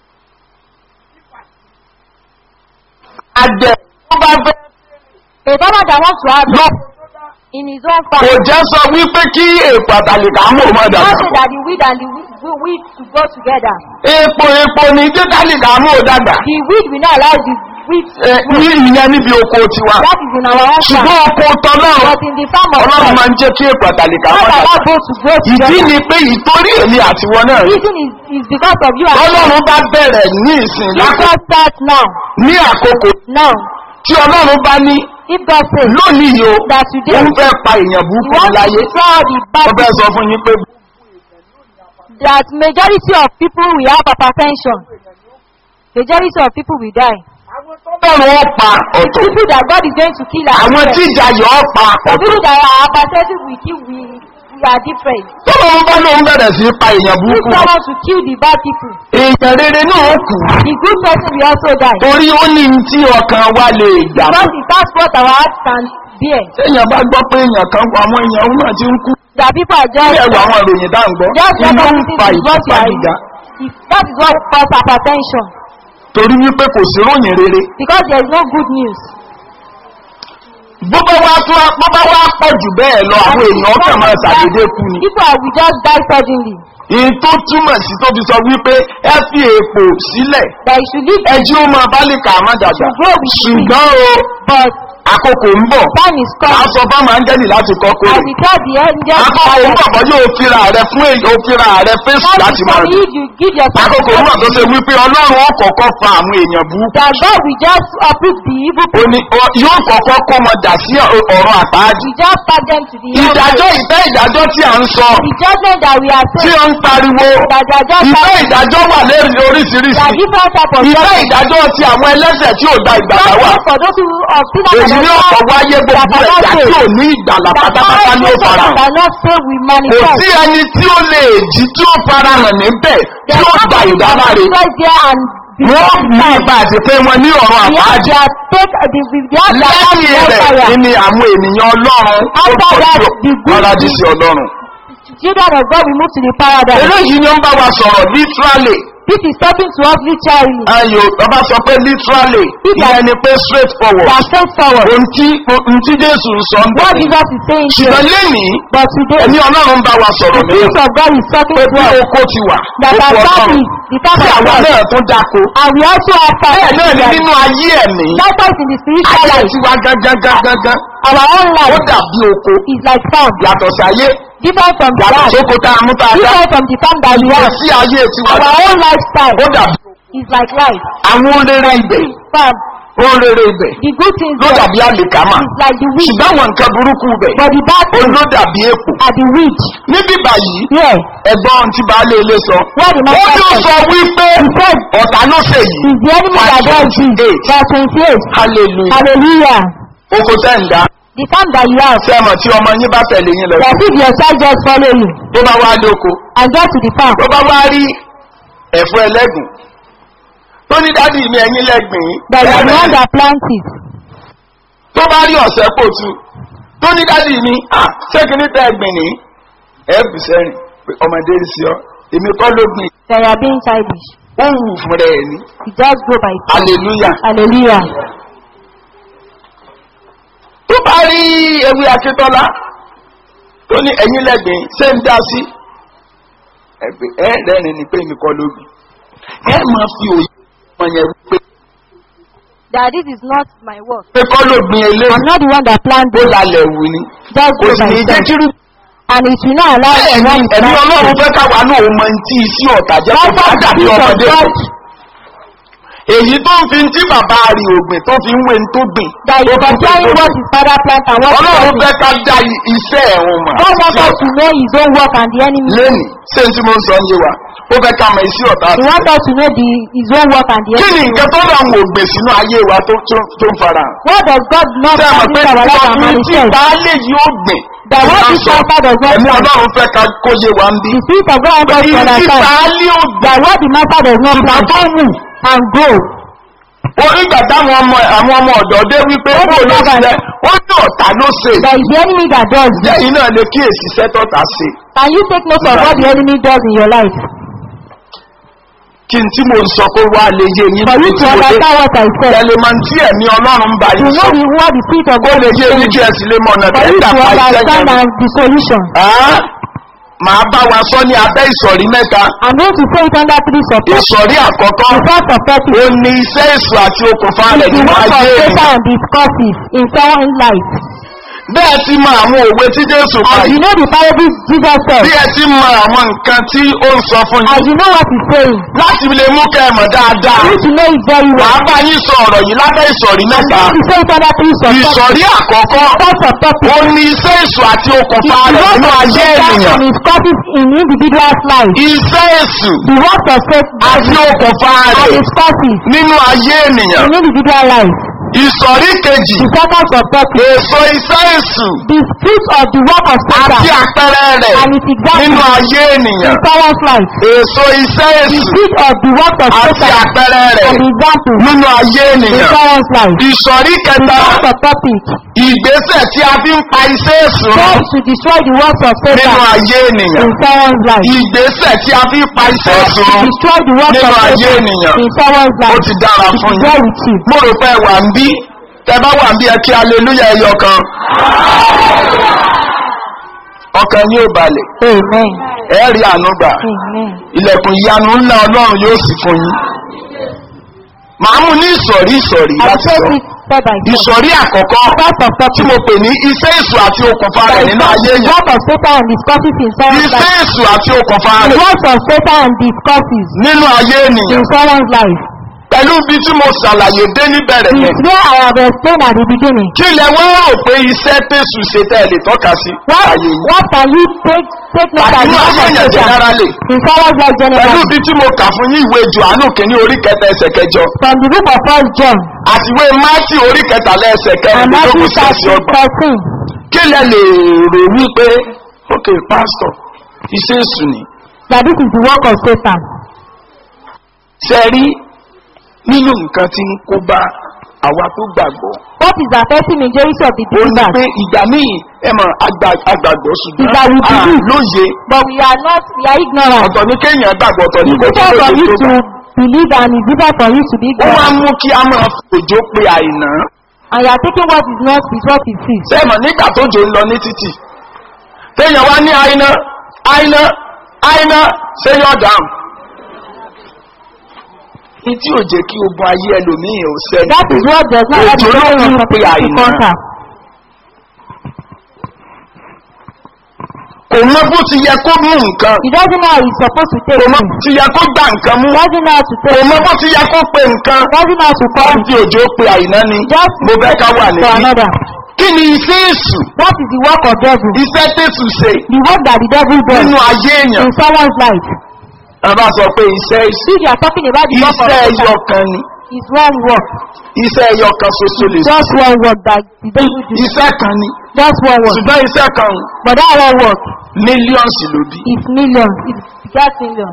adẹ tó bá fẹ́ a farmer that wants to have lọ in his own kò farm, jẹ́ sọ wípé kí èèpọ̀ àtàlìkà mú ọmọ not dàgbà say that the weed and the wheat, wheat to go together. epo epo ní jẹ́ kálìkà mú ò dàgbà The weed will not allow the wheat to Ẹ, grow. ní ìyẹn níbi oko tiwa That is in our own farm. ṣùgbọ́n oko tọ́lọ́run But in the farm of ọlọ́run God, máa ń jẹ́ kí èèpọ̀ àtàlìkà mú God dàgbà allow both to grow ìdí together. ni pé ìtorí èmi àtiwọ́ náà The reason is, is because of you and ọlọ́run bá bẹ̀rẹ̀ ní ìsìn If lákòókò God starts now, ní àkókò now, tí ọlọ́run bá ní if God says lónìí yìí o that today ó ń you fẹ́ pa èèyàn burúkú want to láyé destroy the bad wọ́n fẹ́ sọ fún yín pé that majority of people will have hypertension. Majority of people will die. ọlọ́run ó pa ọ̀tọ̀ People that God is going to kill are àwọn tí different. ìjà yọ̀ ọ́ pa The ọ̀tọ̀ people that are hypertensive will kill, we, we are different. tọ́lọ́run bá lóun bẹ̀rẹ̀ sí í pa èèyàn If burúkú someone to kill the bad people, èèyàn rere náà ó kù the good person will also die. torí ó ní ní tí ọkàn wa lè gbà Because it that's what our heart can bear. téèyàn bá gbọ́ pé èèyàn kan àwọn èèyàn ó náà ti ń kú That people are just bí ẹ̀rù àwọn ìròyìn dá ń gbọ́ just inú ń recognize fa is what you are ìfipágíga if that is what cause hypertension torí wípé kò sí ròyìn rere because there is no good news. bó bá wá tó bó bá wá pọ̀ jù bẹ́ẹ̀ lọ àwọn èèyàn ọkàn máa ṣàdédé kú ni People are will just die suddenly. èyí tó túmọ̀ sí tó fi sọ wípé ẹ fi èèpò sílẹ̀ That you should live ẹjí ó máa bá lè kà á má dàgbà grow with me. ṣùgbọ́n o But àkókò ń bọ̀ time is a coming. sọ fáwọn áńgẹ́lì láti kọ́ I kórè declare the angel àkókò ń bọ̀ bọ́ yóò fira rẹ fún èyí ó fira rẹ fésù Time láti is máa coming lò if you give yourself àkókò ń bọ̀ tó ṣe wípé ọlọ́run ó kọ̀ọ̀kọ́ fa àwọn èèyàn burúkú that God will just uproot the evil ó ní ọ- yóò kọ̀ọ̀kọ́ kó wọn dà sí ọ̀rọ̀ àpáàdì we just pack them to the ìdájọ́ ìfẹ́ ìdájọ́ tí à ń sọ the judgment that we are tí saying ó ń pariwo that they are just ìfẹ́ passing ìdájọ́ wà lérí there are oríṣiríṣi different type of ìfẹ́ judgment. ìdájọ́ ti àwọn ẹlẹ́sẹ̀ tí ò da ìgbàlá wà Judgment for those who of sinners èyí that ní are ọ̀pọ̀ wáyé gbogbo ẹ̀dá tí ò ní ìgbàlá that pátápátá ní ó all fara that hàn are not saved will kò manifest. sí ẹni tí ó lè jí tí ó fara hàn níbẹ̀ tí ó gba ìdáná rẹ̀ right there and wọ́n ní ìgbà àti pé wọn ní ọ̀rọ̀ we have àpáàdì their take the we have their lẹ́yìn rẹ̀ fire. ni àwọn ènìyàn ọlọ́run ó After pọ̀ that, sí the good paradísì ọlọ́run Children of God will move to the paradise. eléyìí ni ó ń bá wa sọ̀rọ̀ literally This is talking to us literally. ayò ọba sọ pé literally ìyẹn ni pé straight They forward are straightforward. ohun tí ohun tí jésù ń sọ ń What bọ̀ Jesus is saying here. ṣùgbọ́n lẹ́nìí But today, ẹ̀mí ọlọ́run ń bá wa sọ̀rọ̀ the ní Spirit of God is talking pé to bí us. oko ti wà That oko our ọlọ́run family, the tí family of àwa God, náà tún dáko and we also have bẹ́ẹ̀ náà ni family. nínú ayé ẹ̀mí Likewise in the spiritual ayé life, tiwa gangan gangan gan our own ó life dàbí oko is like farm. yàtọ̀ sí ayé Different from the yàtọ̀ life. sóko tá a mú tá a dá Different from the farm that we ìyẹn have. sí ayé tiwa Our own lifestyle ó dàbí is like life. àwọn rere ibẹ̀ Farm. ohun rere ibẹ̀ The good things ló there dàbí àlìkámà is like the wheat, ṣùgbọ́n àwọn nǹkan burúkú ibẹ̀ but the bad ó things ló dàbí èpò are the wheat. níbí báyìí Here, ẹ̀gbọ́n ohun tí baálé ilé sọ What the ó master ní ó said. sọ wípé he said, ọ̀tá ló ṣe yìí is the enemy that does this. Verse 28. hallelujah Hallelujah. oko tẹ́ ń dá The farm that you have, sẹ́mọ̀ tí ọmọ yín bá tẹ̀lé yín lọ that if your child just follow you tó bá wá lóko and get to the farm, tó bá wá rí ẹ̀fọ́ ẹlẹ́gùn tó ní dádì mi ẹ̀yìn lẹ́gbìn that you are the one ẹ̀rẹ̀ that plants it, tó bá rí ọ̀sẹ̀ pòtù tó ní dádì mi ah ṣé kí ní tẹ́ ẹgbìn ní ẹ̀bù sẹ́rìn pé ọmọdé ń sí ọ èmi kọ́ ló gbìn that you are being childish. ó wù fún rẹ̀ ní You just go by faith. hallelujah Hallelujah. tó bá rí ewé akíntọ́lá tó ní ẹ̀yìn lẹ́gbìn ṣé ń dá sí ẹ̀gbìn ẹ̀ rẹ́rìn ni pé èmi kọ́ ló gbìn ẹ̀ máa fi òye ọmọ yẹn wípé That this is not my work. pé kọ́ ló gbìn eléyìí I'm not the one that ó planted it. lálẹ́ wù ni Just kò go sì by ní jẹ́ faith. kí And it will not allow the ẹ̀mí one ẹ̀mí ọlọ́run that fẹ́ káwa náà ó mọ tí sí ọ̀tá jẹ́ kó bá dàbí ọmọdé God èyí tó ń fi tí bàbá rí ògbìn tó fi ń wé tó gbìn that tó is fi ń comparing tó what gbìn. his father plant and what ọlọ́run he fẹ́ ká dá iṣẹ́ ẹ̀hún mọ̀ God wants sí us ọ̀tá. to know his own work and the enemy. lẹ́nì ṣé n tí mo ń sọ ń yé wa ó fẹ́ ká mọ iṣẹ́ ọ̀tá He sí wants us to know the, his own work and the kí enemy. ni nǹkan tó rà ń wò gbè sínú ayé wa tó tó tó ń fara hàn. What does God not ṣé ẹ mọ̀ have pé in our life and ọkùnrin tí manifest? baálé yìí ó gbìn That what ó this sọ, pastor does not ẹ̀mí plant. ọlọ́run fẹ́ ká kó yé wa ń bí. The spirit of God wants us to ìdí tí understand baálé ó gbìn that what the master does not ìgbà plant tó wù and grow. wọ́n nígbà táwọn ọmọ àwọn ọmọ ọ̀dọ́ dé wípé Wọ́n kó ní ló bàbá ṣiṣẹ́ rẹ̀. wọ́n ní ọ̀tá ló ṣe That is the enemy that does this. lẹ́yìn náà lè kíyèsí iṣẹ́ tọ́ta ṣe Can you take note of what the enemy does in your life? kí n tí mo ń sọ kó wá lè yé yín For you to understand what I said. tẹ̀lé máa ń tí ẹ̀mí ọlọ́run ń bá To yín sọ know the, what the spirit of kó God lè is yé yín saying. kí ẹ sì lè mọ ọ̀nà For you tẹ́gbà to pa iṣẹ́ understand yẹn. and the solution. Ah, màá bá wa sọ ní abẹ́ ìsọ̀rí mẹ́ta I'm going to say it under three support. ìsọ̀rí àkọ́kọ́ The first support ó is ní iṣẹ́ èso àti okùnfà rẹ̀ the nínú work of ayé Satan ènìyàn and discourses in someone's life. bẹ́ẹ̀ ti mọ àwọn òwe tí jésù pa As you yìí know the parable Jesus said, bí ẹ ti mọ àwọn nǹkan tí ó ń sọ fún as yín you know what he's saying, láti lè mú kẹ́ ẹ mọ̀ dáadáa you need to know it very wàá well. bá yín sọ ọ̀rọ̀ yìí lábẹ́ ìsọ̀rí I'm mẹ́ta going to say it under three support. ìsọ̀rí àkọ́kọ́ First support ó is ní iṣẹ́ èso àti the okùnfà rẹ̀ work nínú of ayé Satan ènìyàn and discourses in individual's life. iṣẹ́ èso The work of Satan àti okùnfà and rẹ̀ discourses nínú ayé ènìyàn in individual life. ìsọ̀rí kejì The second support is èso iṣẹ́ èso the fruit of the work of Satan àti àpẹẹrẹ rẹ̀ and its nínú example ayé in ènìyàn someone's life. èso iṣẹ́ The èso fruit of the work of àti Satan àpẹẹrẹ rẹ̀ and the example nínú ayé in ènìyàn someone's life. ìsọ̀rí The kẹta first topic ìgbésẹ̀ tí a fi ń pa iṣẹ́ èso tries to destroy the works of nínú Satan ayé ènìyàn in someone's life. ìgbésẹ̀ tí a fi ń pa iṣẹ́ Tries èso to destroy the works nínú of ayé Satan ènìyàn in someone's ó life. ti dára It fún is yín well with you. mo rò pé wà ń bí tẹ bá wà ń bí ẹ kí aleluya ẹyọ kan ọkàn yóò balẹ̀ Amen. ẹ rí àánú gbà Amen. ilẹ̀kùn ìyanu ńlá ọlọ́run yóò sì fún yín màá mú ní ìsọ̀rí ìsọ̀rí I láti take sọ it step by step. ìsọ̀rí àkọ́kọ́ First of tí all, mo pè ní iṣẹ́ èso àti okùnfà rẹ̀ nínú ayé the yẹn work of Satan and discourses in someone's iṣẹ́ life. èso àti okùnfà The rẹ̀ works of Satan and discourses nínú ayé ènìyàn in someone's life. pẹ̀lú bí tí mo ṣàlàyé dé níbẹ̀rẹ̀ yẹn It's where I have explained at the beginning. kí lẹ wọ́n rò pé iṣẹ́ tẹ̀sù ṣe tẹ́ ẹ lè tọ́ka sí What, ayé yìí what can you take, take note àti of ní the ayé work yẹn of Satan generally in someone's life pẹ̀lú generally? bí tí mo kà fún yín ìwé johannu kìíní orí kẹta ẹsẹ̀ kẹjọ From the book of First John àti ìwé mátì orí kẹtàlá ẹsẹ̀ and Matthew kẹrìndínlógún sí ẹsẹ̀ ọgbọ̀n thirteen. kí lẹ lè rò wípé ok pastor iṣẹ́ èsù ni That this is the work of Satan. ṣe rí nínú nǹkan tí ń kó bá àwa tó gbàgbọ́ What is affecting majority of the ó ní believers? pé ìgbà míì ẹ mọ̀ àgbà- àgbàgbọ́ ṣùgbọ́n Ìgbà we à believe. lóye But we are not, we are ignorant. ọ̀tọ̀ ní kéèyàn gbàgbọ́ ọ̀tọ̀ ní It's kó tó difficult for lóye you tó to gbà. believe and it's difficult for you to be ó máa ń ignorant. mú kí a máa fòjó pé àìná And you are taking what is not with what is is. sẹ́mọ̀ nígbà tó jò ń lọ ní títì téèyàn wá ní àìná àìná àìná ṣé yọ̀ dáhùn ní tí ò jẹ́ kí ogun ayé ẹlòmíì ò sẹ́ni That is what does not have Òjò ló the ń of pe to àìná. contact. kò mọ bó ti yẹ kó mú nǹkan He doesn't know how he's supposed to take kò mọ it. bó ti yẹ kó gbà nǹkan mú He doesn't know how to kò take mọ it. bó ti yẹ kó pe nǹkan He doesn't know how to call wọ́n ti òjò pe àìná ni Just mo fẹ́ ká wà for níbí another. kí ni iṣẹ́ èṣù That is the work of devil. iṣẹ́ tẹ̀sù ṣe The work that the devil does nínú ayé èèyàn in someone's life. a bá sọ pé iṣẹ́ èṣù If you are talking about the work of iṣẹ́ Satan, ẹyọ kan ni it's one work. iṣẹ́ ẹyọ kan ṣoṣo lè ṣe Just one work that the devil does. iṣẹ́ kan ni Just one work. ṣùgbọ́n iṣẹ́ kan But that one work mílíọ̀nsì ló bí is millions. It begat millions.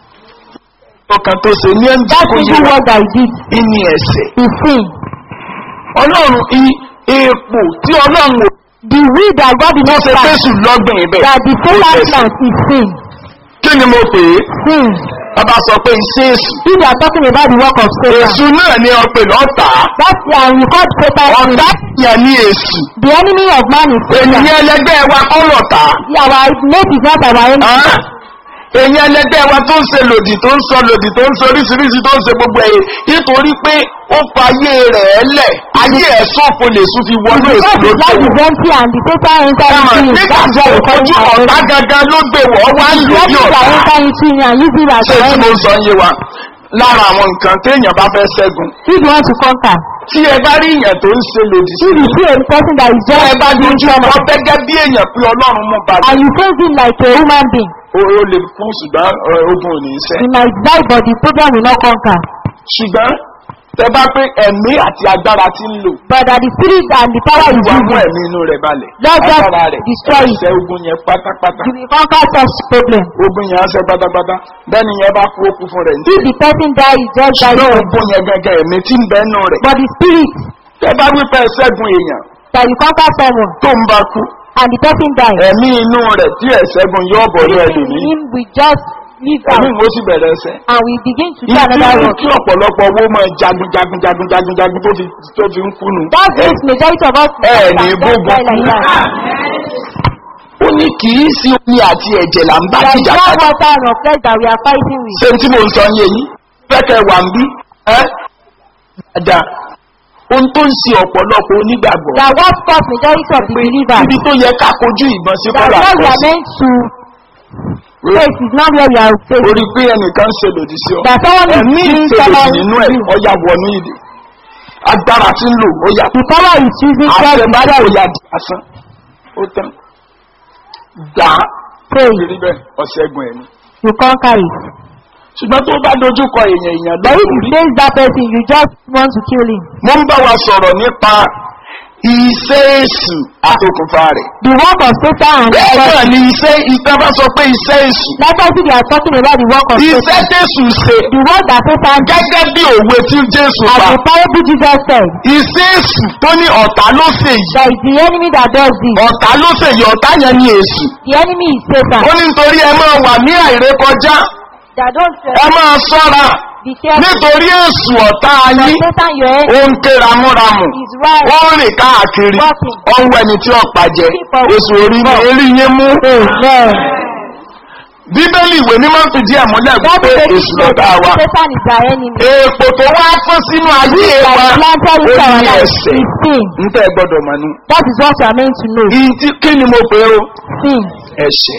ọkàn tó ṣe ní ẹnjẹ That kò yé single wa work that he did ní ẹsẹ̀ is sin. ọlọ́run i- èèpò tí ọlọ́run ò The will that God did tó not ṣe plant, fésù lọ́gbìn ibẹ̀ that the kò Satan tẹ̀sí. plant is sin. kí ni mo pè é Sin. bàbá sọ pé iṣẹ́ èṣù If you are talking about the work of Satan, èṣù náà ni ọpẹ lọ́tà that's and we call Satan sin. ọ̀tá yẹn ní èṣù The enemy of man is Satan. ènìyàn ẹlẹgbẹ́ wa kọ́ lọ́tà Yeah, our mate is not our enemy. èyàn ẹlẹgbẹ́ wa tó ń ṣe lòdì tó ń sọ lòdì tó ń sọ oríṣiríṣi tó ń ṣe gbogbo ẹ̀yẹ nítorí pé ó fa ayé rẹ̀ lẹ̀ ayé ẹ̀ sọ́ọ̀fù lè sún fi wọnú èṣù Because his life lójú is empty and the Satan enter Ẹ̀mọ̀, into him. nígbà That's tí why we call ojú him our ọ̀tá enemy. gangan ló gbé wọ́ wá ń lò Let ní me ọ̀tá enter into him and use him as ṣé our tí mo enemy. sọ yé wa lára àwọn nǹkan téèyàn bá fẹ́ ṣẹ́gun If you want to conquer, tí ẹ bá rí èèyàn tó ń ṣe lòdì sí if you see a person that is tí ẹ just bá dojú doing ọkọ trauma gẹ́gẹ́ bí èèyàn pé ọlọ́run mú balẹ̀ and you face him like a human being, o o lè kú ṣùgbọ́n ẹ, ogun ò ní í ṣẹ́ he might die but the problem will not conquer. ṣùgbọ́n tẹ bá pé ẹ̀mí àti agbára ti ń lò But that the spirit and the power is wà mú using, ẹ̀mí inú rẹ̀ balẹ̀ Lord, just agbára rẹ̀ destroy it. ẹ̀ṣẹ̀ ogun yẹn pátápátá you will conquer such problem. ogun yẹn á ṣe pátápátá bẹ́ẹ̀ni yẹn bá kú ó kú fún rẹ̀ ní. If the person die, he just die. ṣùgbọ́n ogun yẹn gẹ́gẹ́ ẹ̀mí tí ń bẹ́ nù rẹ̀ But the spirit tẹ bá wípé ṣẹ́gun èèyàn that you conquer someone tó ń bá kú and the person die, ẹ̀mí inú rẹ̀ tí ẹ̀ṣẹ́gun yóò bọ̀ ní in ẹlòmíì him we just live ẹ̀mí out mo sì bẹ̀rẹ̀ ẹsẹ̀. and we begin to do Ìdí another mú work. kí ọ̀pọ̀lọpọ̀ owó máa jagun jagun jagun jagun jagun tó fi tó fi ń kú nù. That makes majority of us ẹ that ní just gbogbo die like that. ó ní kì í sí omi àti ẹ̀jẹ̀ là ń bá There is jìjà no kadì. water and of flesh that we are fighting with. ṣé tí mo ń sọ yé yín fẹ́kẹ̀ wà ń bí ẹ́ dáadáa ohun tó ń ṣe ọ̀pọ̀lọpọ̀ onígbàgbọ́ That what cause majority of the believers. ibi tó yẹ ká kojú ìbọn sí That kọ́lá what we are meant to face is not where we are facing. orí pé ẹnìkan ṣe lòdì sí ọ That someone is ẹ̀mí doing ìṣèlòdì someone nínú ẹ̀ you. ọya wọnú ìdè agbára tí ń lò ó yà The power is using God àṣẹ to bá destroy yà ó it. yà di asán ó tán gbà á Pray, rí bẹ́ẹ̀ ọ̀ṣẹ́gun ẹ̀mí. you conquer it. ṣùgbọ́n tó bá dojú kọ èèyàn èèyàn But if you lórí. face that person, you just want to kill him. mo ń bá wa sọ̀rọ̀ nípa iṣẹ́ èṣù àtòkùnfà rẹ̀. The work of Satan and bẹ́ẹ̀ God. náà ni iṣẹ́ ìta bá sọ pé iṣẹ́ èṣù. Likewise, if you are talking about the work of iṣẹ́ Satan, tẹ̀sù ṣe the work that Satan did, gẹ́gẹ́ bí òwe tí jésù as pa. the parable Jesus said, iṣẹ́ èṣù tó ní ọ̀tá ló ṣe yìí. that is the enemy that does this. ọ̀tá ló ṣe yìí ọ̀tá yẹn ni èṣù. The enemy is Satan. ó ní nítorí ẹ máa wà ní àìrékọjá That don't ẹ máa ṣọ́ra be careful. nítorí èṣù ọ̀tá That yín Satan, your ó enemy, ń ké ramúramù. is right. ó ń rìn káàkiri Walking. ó ń wẹni tí ọ̀pá jẹ èso orí ní orí yín mú. Amen. bíbélì ìwé mímọ́ fi díẹ̀ múlẹ̀ That wípé is èṣù lọ́dà wa. Satan is our enemy. èèpò tó wá fún sínú ayé wa That planted ó into our ní life ẹsẹ̀ is sin. ń tẹ́ gbọ́dọ̀ mọ̀ nù. That is what we are meant to know. Ìyí tí- kí ni mo pè é o Sin. ẹ̀ṣẹ̀.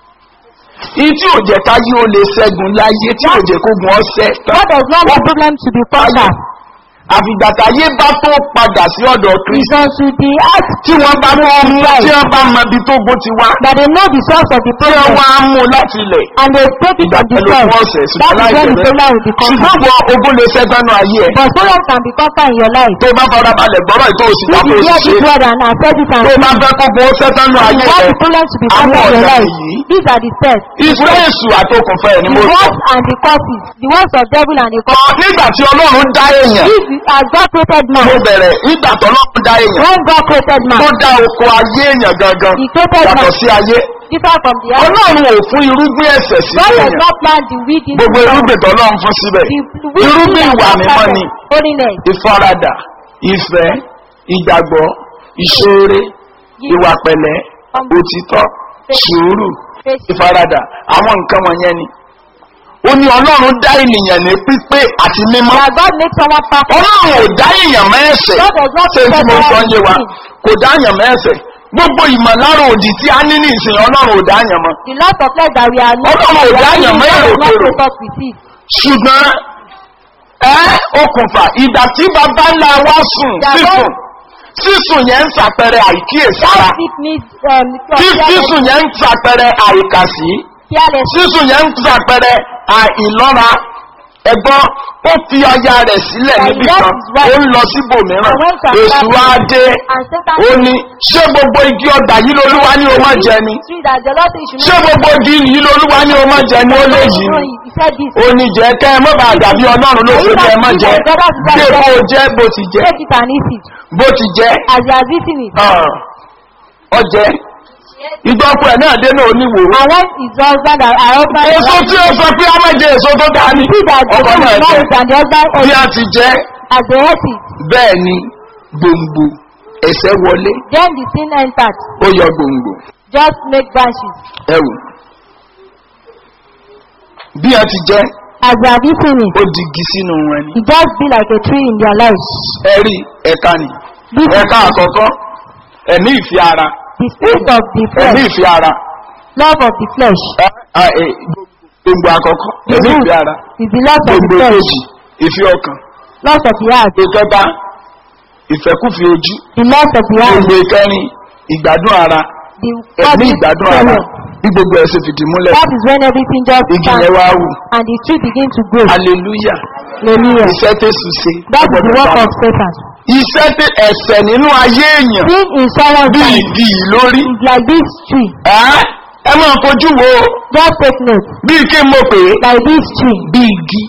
Ìyí tí ò jẹ́ káyé ó lè ṣẹ́gun láyé tí ò jẹ́ kógun ọ̀sẹ̀ tán. What does not have problem to be conquered? àfìgbà táyé bá tó padà sí ọ̀dọ̀ Is kristi. unto the act tí wọ́n bá mú mú tí wọ́n bá mọ ibi tó gbó ti wá. that they know the source of the tí wọ́n problem wá mú láti ilẹ̀. and they take it ìgbà from the pẹ̀lú fún source. ọ̀sẹ̀ That ṣùgbọ́n is when the láìpẹ́ problem will be conquered. ṣùgbọ́n wọ ogún lè ṣẹ́gbẹ́nu ayé ẹ̀. But problem can be conquered in your life. tó bá farabalẹ̀ gbọ́rọ̀ ètò òsì If tàbí you hear òṣìṣẹ́ this word and accept it and tó bá fẹ́ kó bó ṣẹ́gbẹ́nu you ayé want rẹ̀ the problem to be àwọn conquered in your ọ̀dà life, yìí these are the steps. iṣẹ́ èṣù àtòkùnfẹ́ ẹ̀ ni The mo sọ. works and the causes, the works of devil and the causes. nígbà tí ọlọ́run dá èèyàn If you- as God created man, mo bẹ̀rẹ̀ nígbà tí ọlọ́run dá èèyàn when God created man, tó dá oko ayé èèyàn gangan He created yàtọ̀ man sí ayé different from the other. ọlọ́run ò fún irúgbìn ẹ̀sẹ̀ sí God does èèyàn not plant the weed into gbogbo the ground. irúgbìn tọ́lọ́run fún síbẹ̀ The weed irúgbìn that ìwà God mímọ́ planted, ni holiness, ìfaradà ìfẹ́ ìgbàgbọ́ ìṣoore ìwà pẹ̀lẹ́ òtítọ́ sùúrù ìfaradà àwọn nǹkan wọ̀nyẹn ni ó ní ọlọ́run dá ènìyàn ní pípé àti mímọ́ that God makes someone perfect. ọlọ́run ò dá èèyàn mẹ́ẹ̀sẹ̀ God does not ṣé tí mo prepare sọ yé wa everything. kò dá èèyàn mẹ́ẹ̀sẹ̀ gbogbo ìmọ̀lára òdì tí a ní ní ìsìn ọlọ́run ò dáyàn mọ́ The lot of flesh that we are not, Ọlọ́run ò we are dáyàn living, mọ́ God èrò will not kúrò. take us with it. ṣùgbọ́n ẹ okùnfà ìgbà tí bàbá ńlá wa sùn Ìgbà tó- sísùn sísùn yẹn ń ṣàpẹrẹ àìkíyèsára That sickness, um, tí sísùn yẹn ń ṣàpẹrẹ àìkàsí careless, sísùn yẹn ń ṣàpẹrẹ àìlọ́ra ẹ̀gbọ́n ó fi aya rẹ̀ sílẹ̀ níbì kan ó ń lọ síbòmíràn èṣù wa dé and Satan ó ní ṣé gbogbo igi ọgbà yìí lolúwa ní o má jẹ ni tree that the Lord said you should ṣé not gbogbo igi yìí lolúwa ní o má jẹ ni ó lè yìí No, ni he said this. ó ní jẹ́ kẹ́ ẹ mọ́ bá dàbí ọlọ́run ló ṣe kẹ́ ẹ mọ́ jẹ́ gbé bó o jẹ́ bó ti jẹ́ Take it and eat it. bó ti jẹ́ As he has eaten it. hàn, ọjẹ́ ìgbọ́kú ẹ̀ náà dé náà oníwò And when his husband and her husband èso tí ó sọ pé á má jẹ èso tó dáa ní see that the ọkọ husband náà is not jẹ it and the husband bí ate a it, ti jẹ́ as they ate it, bẹ́ẹ̀ ni gbòǹgbò ẹ̀sẹ̀ wọlé then the sin entered. ó yọ gbòǹgbò Just make branches. ẹ̀wù bí a ti jẹ́ As they have eaten it, ó digi sínú wọn ni it just be like a tree in their lives. ẹ̀rí ẹ̀ka ni This is ẹ̀ka àkọ́kọ́ ẹ̀mí ìfi ara the spirit of the ẹ̀mí flesh, ìfi ara love of the flesh. ẹ̀, ẹ̀, ẹ̀, gbòǹgbò àkọ́kọ́ The ẹ̀mí root ìfi ara is the love of the gbòǹgbò flesh, kejì ìfi ọkàn love of the heart, ìkẹta ìfẹ́kùfì ojú the love of the heart, gbòǹgbò ìkẹrin ìgbádùn ara the ẹ̀mí body ìgbádùn ara sorrow. bí gbogbo ẹ̀ ṣe fìdí múlẹ̀ That is when everything just igi stands yẹn wá wù and the tree begin to grow. hallelujah Hallelujah. iṣẹ́ tẹ̀sù ṣe That is the ọgbọ̀dọ̀ work bá of Satan. iṣẹ́ tẹ ẹ̀sẹ̀ nínú ayé èèyàn Sin in someone's bí life igi yìí lórí is like this tree. ẹ́ ẹ máa fojú wo Just take note. bí kí n mọ̀ pé Like this tree. bí igi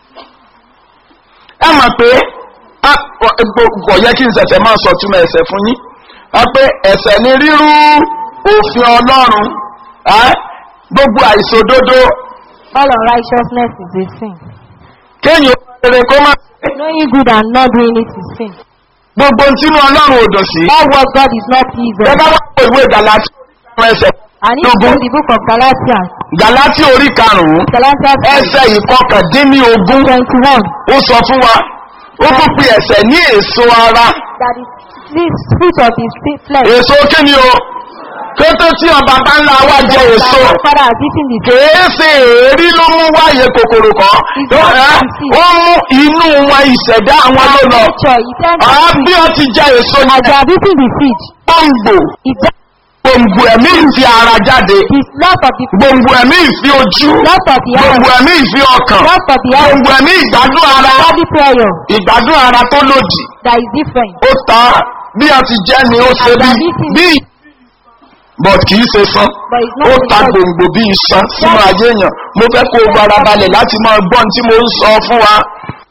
ẹ mọ̀ pé a kò yẹ kí n ṣẹ̀ṣẹ̀ máa sọ túmọ̀ ẹ̀sẹ̀ fún yín a pé ẹ̀sẹ̀ ni rírú òfin ọlọ́run ẹ́ gbogbo àìṣòdodo All unrighteousness is a sin. kéèyàn rere kó má Knowing good and not doing it is sin. gbogbo tínú ọlọ́run ò dùn sí All what God is not pleased ẹ with. bá wà pé ìwé gàlátíà ọ̀rọ̀ ẹsẹ̀ And if you read the book of Galatians, gàlátíà orí karùn-ún Galatians ẹsẹ̀ ìkọkàndínlógún 21, ó sọ fún wa ó tún pe ẹ̀sẹ̀ ní èso ara that is this fruit of the spi- flesh. èso kí ni o kété tí ọba bá ńlá wa jẹ that èso our father has eaten the fruit. kèé ṣe èérí ló mú wáyé kòkòrò kan Ẹ́, ó mú inú wọn ìṣẹ̀dá àwọn ló lọ Nature, he said, àá bí ó ti jẹ èso as they yẹn have eaten the seed, gbòǹgbò it gbòǹgbò ẹ̀mí ìfi ara jáde is love of the gbòǹgbò ẹ̀mí ìfi ojú love of the heart, gbòǹgbò ẹ̀mí ìfi ọkàn love of the heart, gbòǹgbò ẹ̀mí ìgbádùn ara body prayer ìgbádùn ara tó lòdì that is different. ó ta bí a ti jẹ́ ni ó ṣe bí bí but kì í ṣe sán But it's ó not ta because gbòǹgbò bí iṣan sínú ayé èèyàn mo fẹ́ kó o fara balẹ̀ láti máa gbọ́n tí mo ń sọ fún wa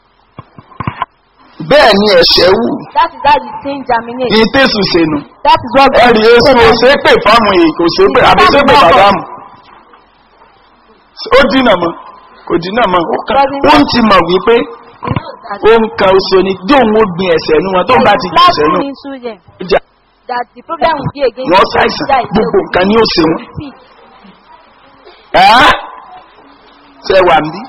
bẹ́ẹ̀ ni ẹ̀ṣẹ̀ wù that is how the sin germinates. ní tẹ̀sù sẹ́nu That is what God ẹ̀rì èso ò ṣe é pè fáwọn èyí kò ṣe é pè àbí ṣe é pè bàdámù ó dínà mọ́ kò dínà mọ́ ó kàn ó ń ti mọ̀ wípé He knows that ó ń kan oṣù ní bí òun ó gbin ẹ̀ṣẹ̀ nu wọn tó ń bá ti gbin Last ẹ̀ṣẹ̀ nu thing into them, ó jà that the problem will be against wọ́n the ṣàìsàn that is gbogbo nǹkan ni ó ṣe wọn. See, ẹ́ ṣe wà ní.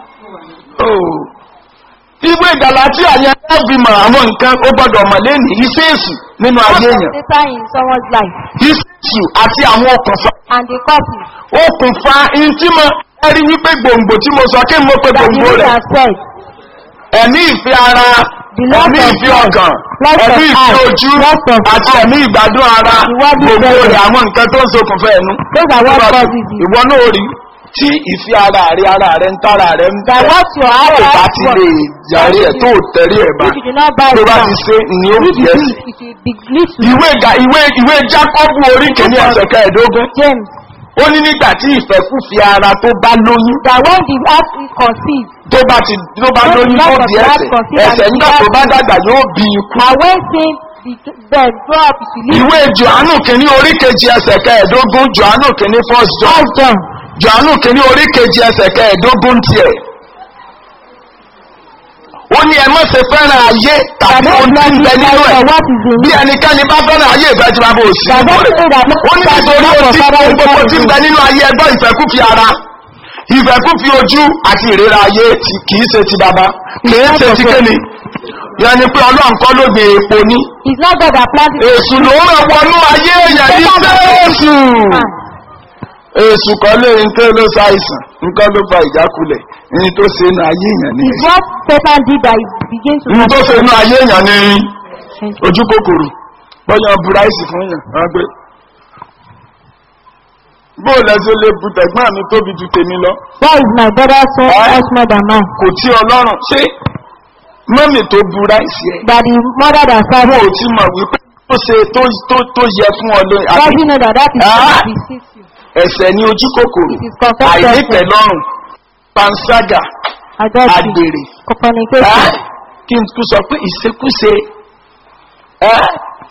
Ìwé ìdàlátíà yẹn láti mọ àwọn nǹkan ó gbọ́dọ̀ mọ̀ lẹ́nu iṣẹ́ èṣù nínú ayé what èèyàn. is Satan in someone's life Iṣẹ́ èṣù àti àwọn okùnfà. and the causes Okùnfà ìtìmọ̀ ẹ̀rí wípé gbòǹgbò tí mo sọ kí n mọ̀ pé that the gbòǹgbò Lord rẹ̀. has said, Ẹ̀mí ìfẹ́ ara, The love ẹ̀mí of ìfẹ́ God, ọkàn, love of ẹ̀mí ìfẹ́ heart, ojú love of àti ẹ̀mí ìgbádùn ara. The word is Gbogbo very- rẹ̀ àwọn nǹkan tó ń ṣokùnfà ẹnu. those are what causes it. Ìwọ náà rí tí ìfẹ́ ara rẹ̀ ara rẹ̀ ń tára rẹ̀ ń That tẹ̀. what your heart tó bá has ti lè yàrí ẹ̀ tó tẹ̀rí ẹ̀ bá If you do not buy tó it bá now, ti ṣe ni ó if fi you do ẹsẹ̀. it, it will be little. ìwé ga ìwé ìwé jákọ́bù orí kìíní ẹsẹ̀ kẹẹ̀ẹ́dógún James, ó ní nígbà tí ìfẹ́kùfì ara tó bá lóyún that when the heart is conceived, tó bá ti tó bá When lóyún the tó love of di God ẹsẹ̀ conceived ẹsẹ̀ and nígbà the tó bá heart- dàgbà yóò bí ikú. and when sin the then grow up to live ìwé johannu kìíní orí kejì ẹsẹ̀ kẹẹ̀ẹ́dógún johannu kìíní first john as John, johannu kìíní orí kejì ẹsẹ̀ kẹẹ̀ẹ́dógún tiẹ̀ ó ní ẹ má ṣe fẹ́ràn ayé that tàbí ohun don't tí ń love bẹ his nínú life ẹ̀ or what is in bí it. ẹnikẹ́ni bá fẹ́ràn ayé ìfẹ́ tí bàbá òsì That don't say that ó ní nítorí ohun tí ohun gbogbo tí ń bẹ nínú ayé ẹgbọ́ ìfẹ́kúfi ara ìfẹ́kúfi ojú àti ìrera ayé tí kìí ṣe ti bàbá kìí ṣe ti kéni ìyẹn ni pé ọlọ́run kọ́ ló gbé epo ní It's not God that planted it. èṣù ló ràn wọnú ayé èèyàn ní sẹ́ẹ̀sù Man. èṣù kan lè nǹkan ló ṣàìsàn nǹkan ló fa ìjákulẹ̀ ní tó ṣe inú ayé èèyàn ní It's what Satan did that he began to ní tó ṣe inú ayé èèyàn ní Thank you. ojú kòkòrò bọ́yàn buráìsì fún yàn wọ́n gbé bóòlù ẹsẹ̀ lè bu tẹ̀gbọ́n mi tóbi ju tèmi lọ Why is my brother so Ah. much more than mine? kò tí ọlọ́run ṣé mọ́mì tó buráìsì ẹ̀ That the mother that served wọn ò him, tí mọ̀ wípé tó ṣe tó tó- tó yẹ fún ọ lóyún does he know that that is Ah. what beseems you? ẹ̀sẹ̀ ní ojú kòkòrò It is confessed àìnípẹ̀ lọ́rùn panṣágà Adultery, àgbèrè fornication, Ẹ́, kí n tún sọ pé ìṣekúṣe ẹ́,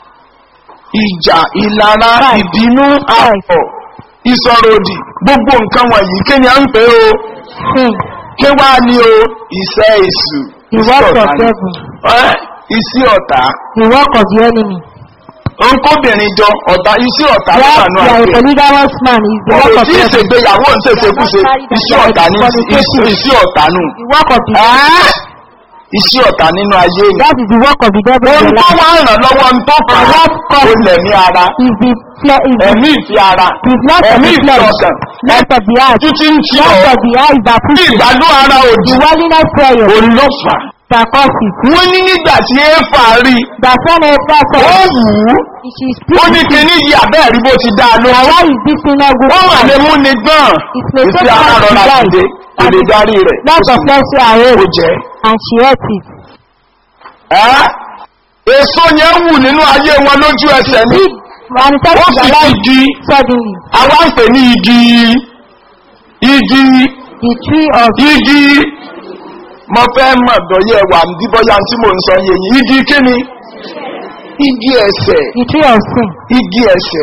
ìjà ìlara ìbínú àpọ̀ ìsọ̀rọ̀ òdì gbogbo nǹkan wọ̀nyí kí ni à ń pè ó sin, kí wá ní o ìṣẹ́ èṣù the iṣẹ́ work of ọ̀tá ni. devil, Ẹ́, iṣẹ́ ọ̀tá the work of the enemy. nkóbìnrin jọ ọ̀tá iṣẹ́ ọ̀tá ló While wà nù you are a àgbẹ̀ polygamous man is the work ọ̀rọ̀ of tí devil. ìṣègbéyàwó ń ṣèṣekúṣe iṣẹ́ ọ̀tá ní iṣẹ́ ọ̀tá nù. The work of the Ẹ́, iṣẹ́ ọ̀tá nínú ayé yìí. that is the work of the devil in ohun your tó life. wá ràn lọ́wọ́ ń tó fà á ó lẹ̀mí ara Is the fle- is the ẹ̀mí ìfi ara is not of ẹ̀mí the ìfi flesh, ọkàn not of the heart, títí ń tí not ọ̀ of the eyes that bí push you. ìgbádùn ara òdì The worldliness prayer òun ló fà á. that causes. wọ́n ní nígbà tí éfà rí That when Esther ó said, wù ú she is ó ní pleased. kíní yìí àbẹ́ẹ̀rí bó ti dáa ló Now why is this thing not good? ó mà lè mú ni gbọ́n It may ìfi take ara time to rọra die. dìde kò lè darí rẹ̀ Lots of flesh are ó raised jẹ́ and she ate it. ẹ́ èso yẹn wù nínú ayé wọn lójú ẹsẹ̀ ni Big manifest ó in sì their ti life di suddenly. àwa ń pè ní igi igi The tree of igi mo fẹ́ mọ̀ bọ́yẹ̀ wà ní bọ́yá tí mò ń sọ yé yín igi kíni igi ẹsẹ̀ the tree of sin. igi ẹsẹ̀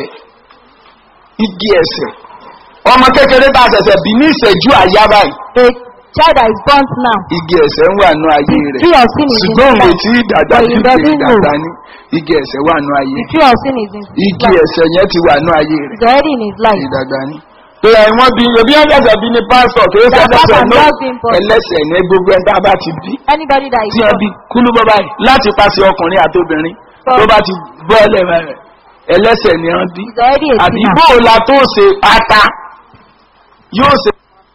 igi ẹsẹ̀ ọmọ kékeré bá ṣẹ̀ṣẹ̀ bí ní ìṣẹ́jú àyá báyìí A child that is burnt now. igi ẹsẹ̀ ń wà nú ayé The rẹ̀ tree of sin is in ṣùgbọ́n his òwe life. tí ìdàgbà But tí he doesn't know. ìdàgbà ní igi ẹsẹ̀ wà nú ayé The tree of sin is in his igi life. ẹsẹ̀ yẹn ti wà nú ayé rẹ̀ It's already in his life. ìdàgbà ní. pé ẹ̀wọ̀n bí ebi ẹ̀jẹ̀ bí ní pásítọ̀ kì í ṣe That ẹlẹ́sẹ̀ has náà not been born. ẹlẹ́sẹ̀ ní gbogbo ẹ̀ tá a bá ti bí Anybody that is tí wọ́n bí kúlú bọ́ báyìí láti pàṣẹ ọkùnrin àti obìnrin tó bá ti bọ́ ẹlẹ́mẹ̀ rẹ̀ ẹlẹ́sẹ̀ ni wọ́n bí is already a àbí sinner. bóòlà tó ṣe ata yóò ṣe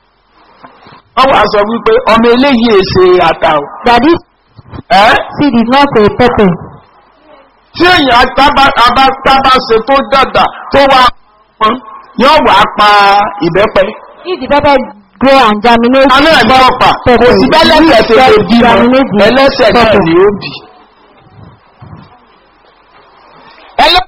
wọ́n wá sọ wípé ọmọ eléyìí èsè ata o That this ẹ́ seed is not a pepper. tí èèyàn tábà tábà tábà ṣe tó dàda tó wá pọn yóò wá pa ìbẹ́pẹ. If the pepper grow and germinate, Aná ẹ̀ ní ọ̀pá kò sí bẹ́lẹ́sẹ̀ ṣe lè bí mọ́ ẹlẹ́sẹ̀ náà ni ó bì. Ẹlẹ́sẹ̀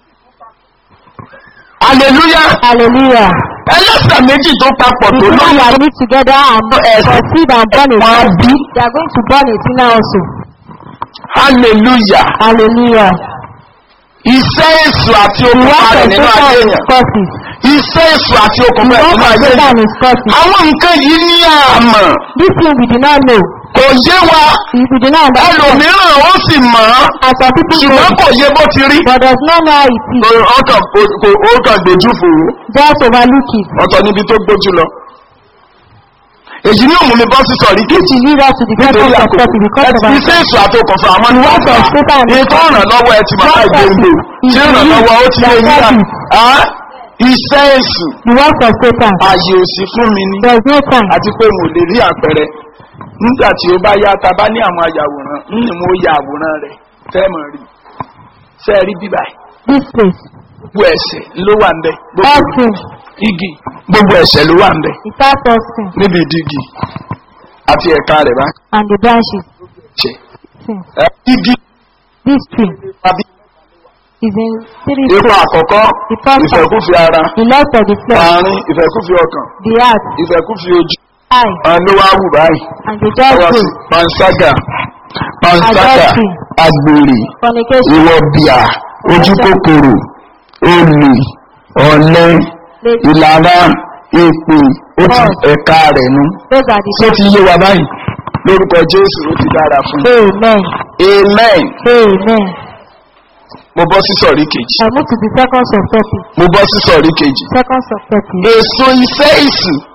Hallelujah! hallelujah. ẹlẹ́sẹ̀ méjì tó papọ̀ The tó two lóyún that meet together and Yes. conceive and born a Wọ́n á son, bí. they are going to born a sinner also. hallelujah Hallelujah. iṣẹ́ èṣù àti The okùnfà work rẹ̀ of nínú ayé Satan is èèyàn causes. iṣẹ́ èṣù àti The okùnfà rẹ̀ work nínú of ayé Satan èèyàn is causes. àwọn nǹkan yìí ní àmọ̀ This thing we do not know. kò yé wa We we do not understand. ẹlòmíràn ó sì mọ̀ ọ́ And some people know, ṣùgbọ́n kò yé bó ti rí but does not know how it is. ó kàn kò- ó kàn gbójú fòwò Just overlook it. ọ̀tọ̀ níbi tó gbójú lọ èyí ní òmùmí bọ́ sí sọ̀rí This kejì will lead us to the nítorí purpose of àkókò God because of our iṣẹ́ èṣù àti okùnfà àwọn ní work of Satan is ètò ìrànlọ́wọ́ ẹ ti máa Work of gbòǹgbò is tí ìrànlọ́wọ́ ó ti lè the yíra service. iṣẹ́ èṣù the work of Satan. ààyè òsì fún mi ni There is no time. àti pé mo lè rí àpẹẹrẹ nígbà tí ó bá yá ta bá ní àwọn ayàwòrán ní mo ya àwòrán rẹ̀ fẹ́ẹ̀mọ̀ rí ṣe rí bíbá This place. gbogbo ẹ̀sẹ̀ ló wà ń bẹ All gbogbo sin. igi gbogbo ẹ̀sẹ̀ ló wà ń bẹ The start of sin níbi ìdígi àti ẹ̀ka rẹ̀ bá and the branches. ṣe Sin. Ẹ, igi This tree tàbí is in three ipa stages. àkọ́kọ́ The first one, ìfẹ́kúfì ara the lust of the flesh, àárín ìfẹ́kúfì ọkàn the heart, ìfẹ́kúfì ojú eye, àwọn ló wá wù báyìí and the just ọwọ́ sí will. panṣágà panṣágà Adultery. agbèrè Fornication, ìwọ bíà ojú kòkòrò olè ọ̀lẹ lazy. ìlara èpè ó ti ẹ̀ka rẹ̀ nu. Those are the tó ti yé wa báyìí lórúkọ jésù ó ti dára fún un. Amen. amen Amen. mo bọ́ sí sọ̀rí kejì I move to the second subtopic. mo bọ́ sí sọ̀rí kejì. Second subtopic. èso iṣẹ́ ìsù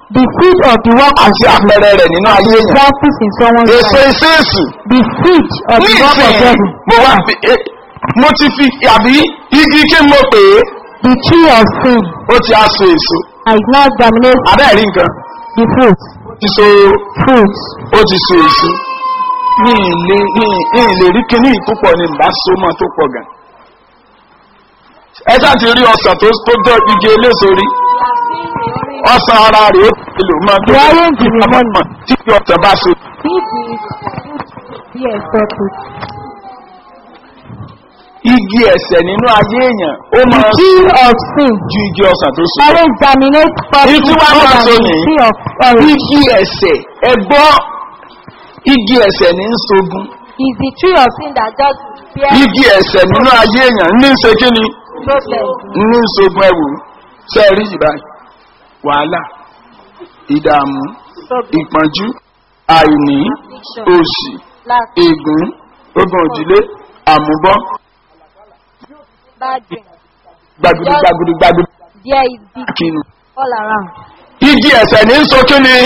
The seed of the work of àti àpẹẹrẹ rẹ̀ nínú ayé èèyàn. examples in someone's èso life. iṣẹ́ èsù The seed of the work of nísìnyí devil. mo wá fi eh, mo ti fi àbí igi kí n mo pè é The tree of sin ó ti á so èso has now germinated abẹ́ẹ̀rí nǹkan the fruit. ó ti so Fruit. ó ti so èso ní ilé ní ilé rí kíní ìpúpọ̀ ni bá so mọ́ tó pọ̀ gan. ẹ ṣáà ti rí ọsàn tó tó jọ igi eléso rí ọsàn ara rẹ̀ ó ti lò máa tó The orange in the morning. tí kí ọsàn bá so. If the fruit be accepted. igi ẹ̀sẹ̀ nínú ayé èèyàn ó The máa tree of sin ju igi ọsàn tó so. always germinates Èyí tí wàá more máa than so the nìyí. tree of orange. igi ẹ̀sẹ̀ ẹgbọ́ igi ẹ̀sẹ̀ ní ń sogun Is the tree of sin that just bears igi ẹ̀sẹ̀ nínú ayé èèyàn ní ń ṣe kí ni problem. ní ń sogun ẹ̀wò ṣe rí yìí báyìí wàhálà ìdààmú Problem. ìpọ́njú àìní Affliction. òṣì Lack. ègún ogun òdílé àmúbọ́ Bad dream. gbàgùdù gbàgùdù gbàgùdù There is big kinu. all around. igi ẹ̀sẹ̀ ní ń so kí ni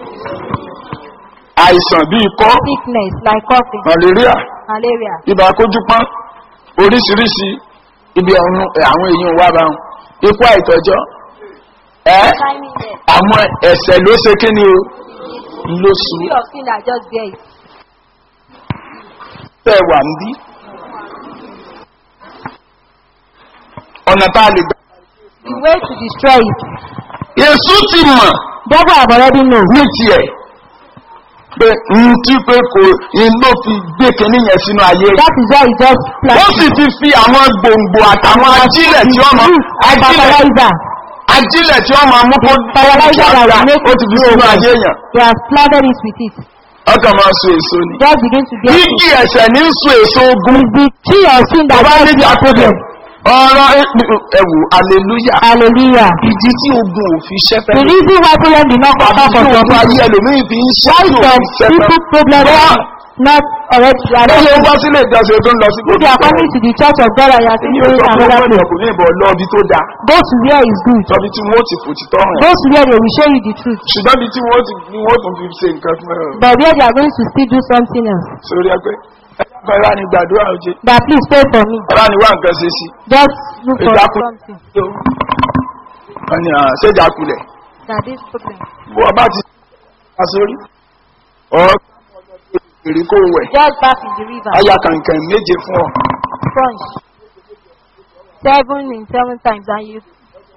àìsàn bíi ikọ́ Sickness like coughing, malaria malaria. ibà kójúpọ́n oríṣiríṣi ibi ọ̀run àwọn èèyàn wà bá wọn ikú àìtọ́jọ́ ẹ́ Timing there. àwọn ẹ̀sẹ̀ ló ṣe kí ni o ló sùn Tree of sin that just bears. tẹ́ wà ń bí. ọ̀nà tá a lè gbà. The way to destroy it. Èsù ti mọ̀ Devil have already know. ní tiẹ̀ pé n tí pé kò n ló fi gbé kinní yẹn sínú ayé rẹ̀. That is why he just ó planted. sì ti fi àwọn gbòǹgbò àtàwọn ajílẹ̀ tí wọ́n mọ̀ ajílẹ̀ Fertilizer. ajílẹ̀ tí wọ́n máa mú kó Fertilizer that will make ó it ti fi grow. sínú ayé yẹn. They have planted it with it. ọkàn máa so èso ni. Just begin to bear fruit. igi ẹ̀sẹ̀ ní ń so èso ogun. It's the tree of sin that bàbá just níjà bears problem. ọ̀rọ̀ ẹ̀wù hallelujah. Hallelujah. ìdí tí ogun ò fi ṣẹ́fẹ́ The reason why problem did not come àbí for tí some ogun ayé people. ẹlòmíì fi ń ṣe Why tí ò some fi ṣẹ́fẹ́. people problem Wọ́n- not already ó lè already wá sílé ìjọsìn tó ń lọ sí if you are coming to the church of God and you are still Èmi ò going sọ fún another ọmọdé place ọkùnrin ìbọn lọ́ọ̀bí tó dáa. go to where is good Lọ́bí tí wọ́n ti fò títọ́ hàn. go to where they will show you the truth Ṣùgbọ́n bí tí wọ́n ti ní wọ́n tún fi ṣe nǹkan fún ẹ. but where they are going to still do something else Sórí ẹgbẹ́. Ẹ̀ka ẹ̀rá ni gbàdúrà òjé. that please pray for me Ẹ̀rá ni wá nǹkan ṣe sí. just look for Ìjákun. something Wọ́n ní àá ṣé ìjákulẹ̀. that this problem Bó ọba ti ṣe sórí. Ọ̀ èrè kó wẹ̀. just bath in the river Aya kànkàn méje fún ọ. sponge seven in seven times and you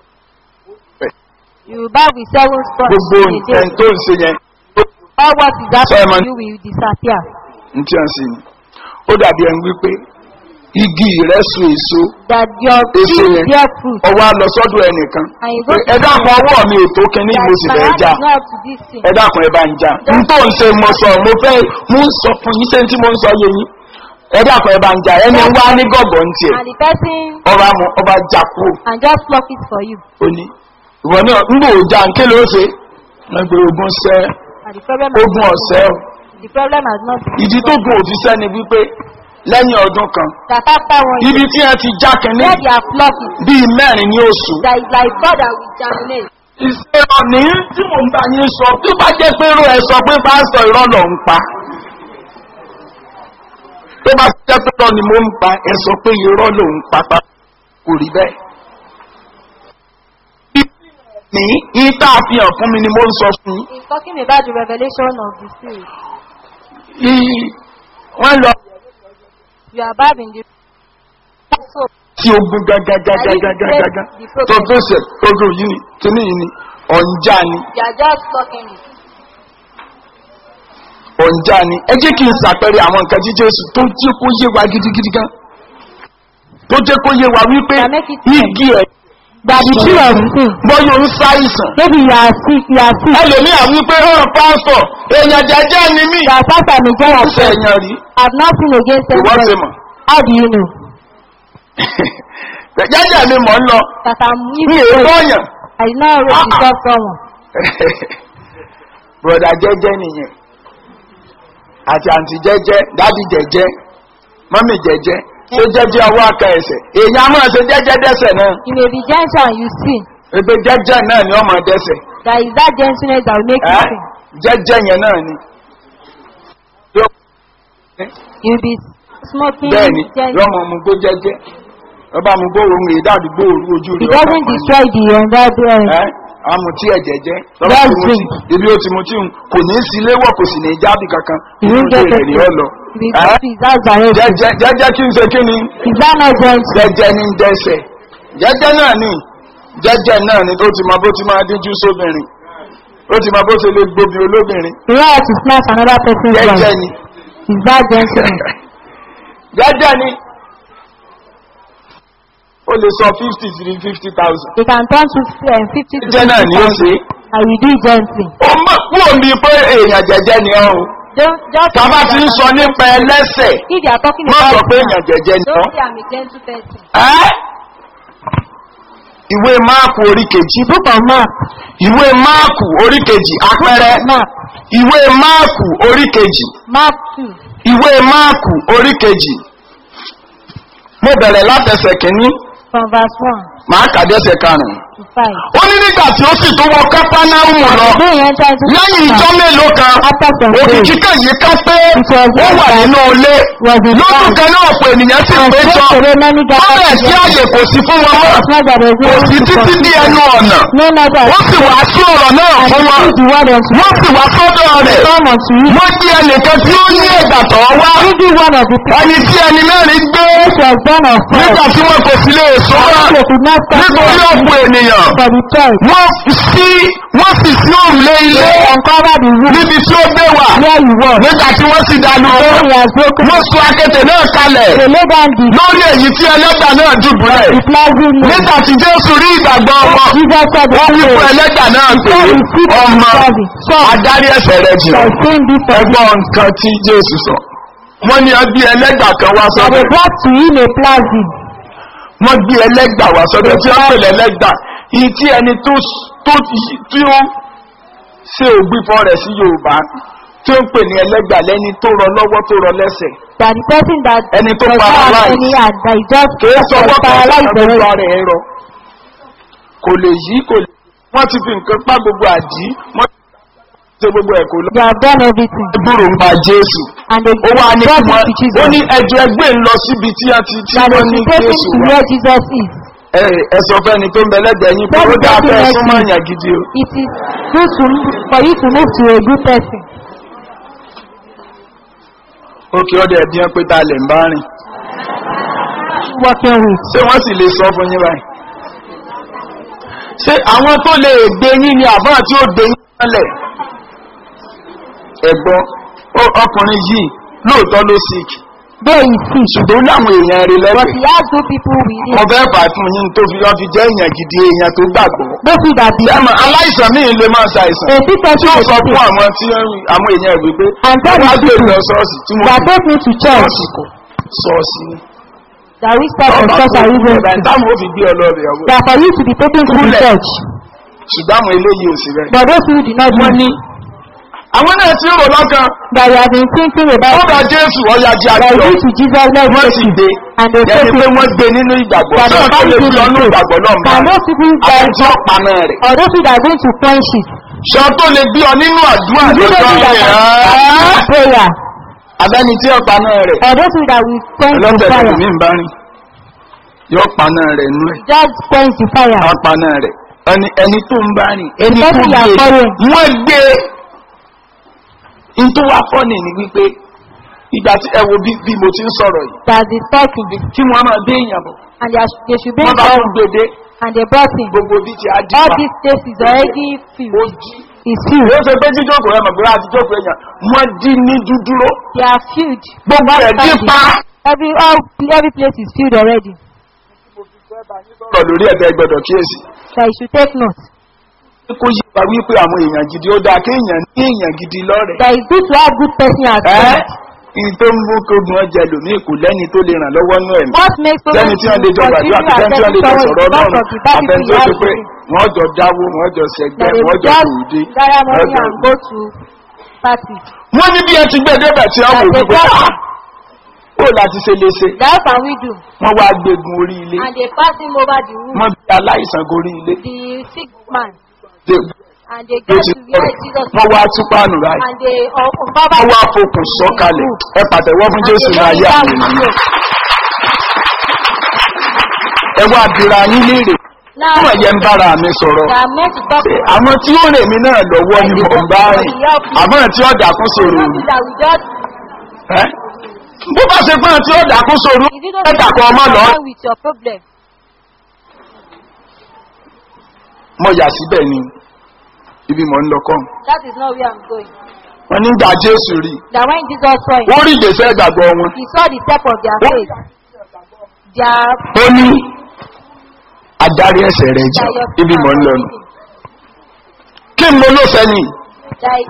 you bath with seven sponge Gbogbo in a day nǹkan tó ń ṣe yẹn. all what is happening Simon. to you will disappear N tí a ń ṣe ni. Ó dàbí ẹni wípé igi rẹ̀ so èso. that your Èso tree yẹn. bear fruit Ọwọ́ á lọ sọ́dọ̀ ẹnìkan. and you go to Ẹ dákun ọwọ́ mi ò tó kíní that mo sì my fẹ́ hand já. is not up to this thing ẹ dákun ẹ bá ń já n tó ń ṣe mo sọ mo fẹ́ mo ń sọ fún yín sẹ́ni tí mo ń sọ yé yín ẹ dákun ẹ bá ń já ẹni wá ní gọ̀gọ̀ ń tiẹ̀ and the person ọba mu ọba já kúrò and just pluck it for you ó ní ìwọ náà ń bò já ń ké ló ṣe wọn gbé ogun sẹ and the problem has ogun not ọ̀sẹ́ o the problem has not been ìdí tó gun òfìsẹ́ ni wípé lẹ́yìn ọdún kan that after one year ibi tí ẹ ti já kínní where they have plucked it bíi mẹ́rin ní oṣù that is like God that will germinate ìṣe ọ̀nì tí mò ń bá yín sọ tó bá jẹ́ pé irú ẹ sọ pé pásítọ̀ irọ́ lọ ń pa tó bá jẹ́ pé irọ́ ni mo ń pa ẹ sọ pé irọ́ ló ń pa pa kò rí bẹ́ẹ̀. ní ìta àfihàn fún mi ni mo ń sọ fún yín. he is talking about the revelation of the spirit Í- wọ́n lọ you are bath in the so tí ogun gágágágágágágá tó tó ṣe ogun yìí ni kíní yìí ni ọ̀njà ni you are just plucking it ọ̀njà ni ẹ jẹ́ kí n ṣàpẹẹrẹ àwọn nǹkan tí jésù tó jẹ́ kó yé wa gidigidi gan tó jẹ́ kó yé wa wípé That make it clear. igi ẹ̀ that the tree of sin bọ́yọ̀ ń ṣàìsàn maybe you are sick you are sick ẹlòmíà wípé hàn pásítọ̀ èèyàn jẹjẹ ni mí that pastor may get ọ̀sẹ̀ upset èèyàn rí have nothing against ìwọ́n ṣe anybody mọ̀ how do you know jẹjẹ mi mọ̀ ń lọ that I'm ní evil èèkó ọ̀yàn I did not already Ah, ah. disturb someone broda jẹjẹ nìyẹn àti àǹtí jẹjẹ dádì jẹjẹ mọ́mì jẹjẹ ṣé jẹjẹ ọwọ́ aka ẹsẹ̀ èèyàn á máa ṣe jẹjẹ dẹ́sẹ̀ náà you may be gentle and you sin ebe jẹjẹ náà ni ọmọ dẹ́sẹ̀ There is that gentleness that will make you ẹ́ sing. jẹ́jẹ́ yẹn náà ni. Yóò- You will be smoking bẹ́ẹ̀ ni gently. yọmọ mu gbó jẹ́jẹ́ ọba mu gbó ohun èdè àdúgbò òru ojú It rẹ̀ ọkàn doesn't kan ni. destroy the environment. ẹ́ amutí ẹ̀jẹ̀ jẹ́ Let's lọ́wọ́ tí mo drink. ti ibi ó ti mu tí ń kò ní í sí léwọ̀ kò sì ní í jábì kankan You inú will get ilé rẹ̀ ni ó lọ. You will ẹ́ go to his house directly. jẹ́jẹ́ jẹ́jẹ́ kí n ṣe kí ni Is that not gentle? jẹ́jẹ́ ní ń dẹ́sẹ̀ jẹ́jẹ́ náà ni jẹ́jẹ́ náà ni tó ti mọ bó ti máa díjú sóbìnrin ó ti mọ bó ṣe lè gbóbi olóbìnrin You know how to snatch another person's jẹ́jẹ́ wife. ni Is that gentleness? jẹ́jẹ́ ni ó lè sọ fifty three fifty thousand You can turn to um, 50 to jẹ́jẹ́ náà ni ó ṣe 50,000 and you do it gently. ó mọ̀ kúrò ní pé èèyàn jẹ́jẹ́ ni ọ́ o Don't just tàbá ti ń sọ nípa ẹlẹ́sẹ̀ if you are talking má about sọ pé sinner, èèyàn jẹ́jẹ́ ni ọ́ don't say I'm a gentle person. ẹ́ ìwé máàkù orí kejì Book of Mark. ìwé máàkù orí kejì àpẹẹrẹ Mark. ìwé máàkù orí kejì Mark 2 ìwé máàkù orí kejì mo bẹ̀rẹ̀ látẹsẹ̀ kìíní from verse 1 màá kàdẹ́sẹ̀ karùn-ún to 5. ó ní nígbà tí ó sì tó wọ kápánáhùn lọ Then he entered into lẹ́yìn ìjọ mélòó kan After some òkìkí days, kan yìí ká pé It was ó wà like nínú ilé was in lójú town. kan náà ọ̀pọ̀ ènìyàn sì and péjọ straight away many ó bẹ̀ gathered sí together. àyè kò sí fún wọn mọ́ As much as there is no kò sí room to títí dí ẹnu ọ̀nà No matter ó sì wá sí ọ̀rọ̀ náà and fún wọn speak the word unto wọ́n sì wá sọ́dọ̀ rẹ̀ come unto you. wọ́n gbé ẹnìkan tí ó ní ẹ̀gbà tọ̀ wá Every one of the people ẹni tí ẹni mẹ́rin gbé which was born of nígbà flesh, tí wọn kò sí lè sọ́ra they could not stop nítorí them ọ̀pọ̀ ènìyàn for the church. wọ́n sí wọ́n sì sí òrùlé ilé They uncover the roof níbi tí ó gbé wà where you were. nígbà tí wọ́n sì dánú When he has broken, wọ́n sọ akéte náà kalẹ̀ they lay down the lórí èyí tí ẹlẹ́gbà náà dùbúlẹ̀ the plastic nail. nígbà tí jésù rí ìgbàgbọ́ wọn Jesus said the wọ́n wí fún people ẹlẹ́gbà náà pé Sorry, sit down, ọmọ sorry. adarí ẹsẹ̀ rẹ jù shall sing this for you. ẹgbọ́n nǹkan tí jésù sọ wọ́n ní ẹbí ẹlẹ́gbà kan wá And sọ́dọ̀ they brought to him a plastic. wọ́n gbé ẹlẹ́gbà wá sọ́dọ̀ tí wọ́n pèlè ẹlẹ́gbà ìyí tí ẹni tó tó tí ó ṣe ògbìfọ́ rẹ̀ sí yorùbá tí ó ń pè ní ẹlẹ́gbà lẹ́ni tó rọ lọ́wọ́ tó rọ lẹ́sẹ̀ That the person that ẹni tó does not have paralyze any hand, that is just kìí sọ was wọ́pọ̀ paralyzed gbogbo already. ara ẹ̀ rọ kò lè yí kò lè wọ́n ti fi nǹkan pa gbogbo àdí wọ́n ti ṣe gbogbo ẹ̀ kò lọ. They have done everything. dúró ń ba jésù And they ó wá ní kí brought wọ́n him to ó Jesus. ní ẹjọ́ ẹgbẹ́ ń lọ síbi tí a ti tí That wọ́n they ní should take him jésù to wá. where Jesus is. ẹ ẹ sọ fẹ́ni tó ń bẹ lẹ́gbẹ̀ẹ́ yín pé ó Let dáa the fẹ́ person súnmọ́ let èèyàn gidi o. It is good to, for you to move to a good person. òkè ọdẹ ẹbí ẹ pé tá a lè ń bá rìn Working with. ṣé wọ́n sì lè sọ fún yín báyìí. ṣé àwọn tó lè gbé yín ni àbá tí ó gbé yín mọ́lẹ̀ ẹ̀gbọ́n ó- ọkùnrin yìí lóòótọ́ ló sick Though he sick, ṣùgbọ́n láwọn èèyàn rí but lẹ́gbẹ̀ẹ́ he has good people with him. mo fẹ́ fà á fún yín tó fi wọ́n fi jẹ́ èèyàn gidi èèyàn tó gbàgbọ́. Those who that believe. sẹ́mọ̀ aláìsàn míì lè máa ṣàìsàn A sick tí person ó is sọ sick. fún àwọn tí ó- àwọn èèyàn ìwé pé And tell wọ́n á the gbé people lọ ṣọ́ọ̀ṣì tí mo that fi take me to church. ṣọ́ọ̀ṣì kọ̀ ṣọ́ọ̀ṣì ni. That which type of Ọba church kò are you kú going ọ̀dà to? táwọn ò fi gbé ọlọ́ọ̀bẹ̀ ọ̀wọ́. That for you to be taken to the Kúlẹ̀. church. ṣùgbọ́n àwọn eléyìí ò sí rẹ̀. But those who do not wọ́n know ní àwọn náà ti rò lọ́kàn that you have been thinking about ọ̀dà jésù ọ̀yà jẹ́ that àjọ you to Jesus let wọ́n me sì dé and they yẹni take pé it. wọ́n gbé nínú ìgbàgbọ́ That náà they tó lè find fi him ọnú in ìgbàgbọ́ náà bá Can those people àwọn that tí ó paná rẹ̀ or those people that are going to quench it? ṣọ tó lè gbé ọ nínú àdúrà You lọ́jọ́ those people that rẹ̀ are prayer abẹ́ni tí ó paná rẹ̀ or those people that will quench the ọlọ́tẹ̀ fire. tẹ̀lé mi ń bá rìn yóò paná rẹ̀ nú ẹ̀ Just quench the fire. á paná rẹ̀ ẹni ẹni tó ń bá rìn ẹni The tó person you are gbé following. wọ́n gbé nítorí wàá fọ́nì ní wípé ìgbà tí ẹ wo bí bí mo ti ń sọ̀rọ̀ yìí That is talking kí wọ́n máa gbé èèyàn bọ̀ and they, are, they should bring wọ́n bá all tún gbèdé and they brought him. gbogbo bí ti á dì All pa these places is already ó filled. jí Is filled. ó ṣe pé jíjókòó ẹ̀ mọ̀ pé láti jókòó èèyàn wọ́n dí ní dúdúró They are filled. gbogbo ẹ̀ dí Standing. pa. Every all every place is filled already. sọ̀rọ̀ lórí ẹ̀dá gbọ́dọ̀ kíyèsí So you should take note. kó yí pa wípé àwọn èèyàn gidi ó dáa kéèyàn ní èèyàn gidi lọ́rẹ̀ That is good to have good person as ẹ́ friend. ìyí tó ń mú kógun ọjà lòmí kò lẹ́ni tó lè ràn lọ́wọ́ nú ẹ̀mí What makes someone lẹ́ni tí wọ́n lè jọ continue gbàdúrà àti lẹ́ni tí wọ́n lè jọ accepting sọ̀rọ̀ someone ọlọ́run because of the bad àtẹni people tó you ṣe have pé with him. wọ́n jọ dáwó wọ́n jọ sẹ̀gbẹ́ That they wọ́n will jọ just tòde gather money wọ́n and jọ- go to party. wọ́n ní bí ẹ ti gbé débẹ̀ tí wọ́n wò That they wípé got "Ah, ó láti ṣe léṣe That can we do? wọ́n wá gbégun orí ilé And they pass him over the roof. wọ́n bí aláìsàn gorí ilé The sick man. Dé- And they ló get ti to where Jesus wọ́n wá tú páànù báyìí and they uh, uncover wọ́n wá fokùn sọ́kalẹ̀ ẹ pàtẹ́wọ́ fún and jésù they ní lay ayé it down àwọn with ènìyàn yoke. ẹ wá bira yín léèrè Now, fún ẹ̀yẹ ń bára mi sọ̀rọ̀ they are meant to talk Ṣé àwọn tí ó rè mí náà lọ́wọ́ ni mò ń bá rìn àmọ́ tí ó dàkún sòrò Something that we just ẹ́ bó bá ṣe fún tí ó dàkún sòrò is it ẹ dàkún ọmọ lọ not with your problem? mo yà síbẹ̀ ni ibi mò ń lọ kọ́ That is not where I'm going. wọn nígbà jésù rí That when Jesus saw it, wọ́n rí ìgbésẹ̀ ìgbàgbọ́ wọn he saw the step of their faith. Their ó ní adarí ẹsẹ̀ rẹ̀ jẹ́ that your ibi mò ń lọ nù kí n mo ló sẹ́yìn that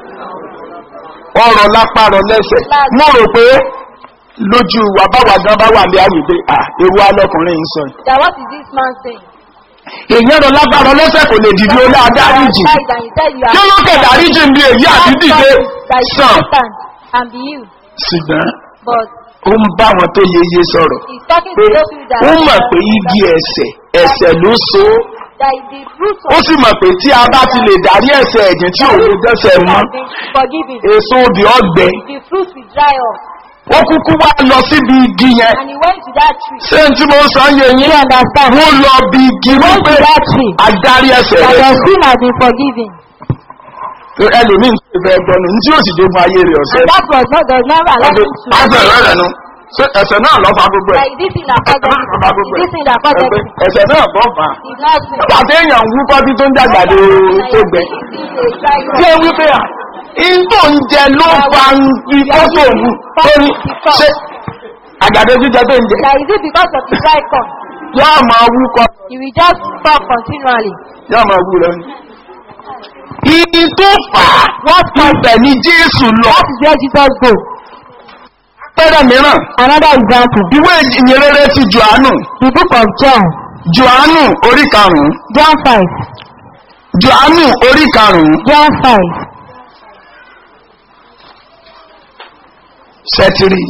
ọrọ̀ lápá rọ lẹ́sẹ̀ mo rò pé lójú wa báwa gan bá wà ní àyèdè à ewu alọkùnrin ń sọ yìí. that what is this man saying? èèyàn rọ lápá rọ lẹ́sẹ̀ kò lè dìde olú adáríjì Died and he said you kí are ló kẹ̀ dáríjì ń bí èyí àti dìde that you sàn stand and be you. ṣùgbọ́n But ó ń bá wọn tó yeye sọ̀rọ̀ he's talking pé to those people that ó mọ̀ pé igi ẹ̀sẹ̀ ẹ̀sẹ̀ ló so ó. that the fruit ó of sì mọ̀ pé tí a bá ti lè dárí ẹ̀sẹ̀ ẹ̀jẹ̀ tí òun lè dẹ́sẹ̀ mọ́ has been forgiven. èso obì ọ̀gbẹ́ The fruit will dry up. ó kúkú wá lọ síbi igi yẹn And he went to that tree. ṣé n tí mo ń sọ yẹ yín wọ́n lọ bí igi Went to wípé that tree. adarí ẹsẹ̀ That rẹ̀ your sin has been forgiven. ẹlòmíì ń ṣe bẹ́ẹ̀ gbọ́nu ní tí yóò sì jogun ayé rẹ̀ ọ̀sẹ̀ And that was not does not allow him to. ẹsẹ̀ rẹ̀ rẹ̀ nu ṣé ẹsẹ̀ náà lọ́ fa gbogbo ẹ̀ Like this thing that caused ẹsẹ̀ náà lọ́ fa gbogbo everything. This thing that ẹ̀ caused ẹgbẹ́ everything. ẹsẹ̀ náà bọ́ fà á It's not sin. nígbà tí èèyàn ń wúkọ́ bí tó ń dàgbàdo tó gbẹ ṣé wípé à ìtò ń jẹ ló fa ikọ́ tó wù tó ní ṣé àgbàdo jíjẹ tó ń jẹ Like is it because of the dry corn? yóò máa wúkọ́ He will just talk continually. yóò máa wú lọ ní. Ibi tó fà á wọ́n ti bẹ̀ ní Jésù lọ. That is where Jesus go. Pẹ́rẹ́ mìíràn, Another example. ìwé ìyìnrere ti Jòhánù. The book of John. Jòhánù orí karùn-ún. John 5. Jòhánù orí karùn-ún. John 5. Sẹ́tírì.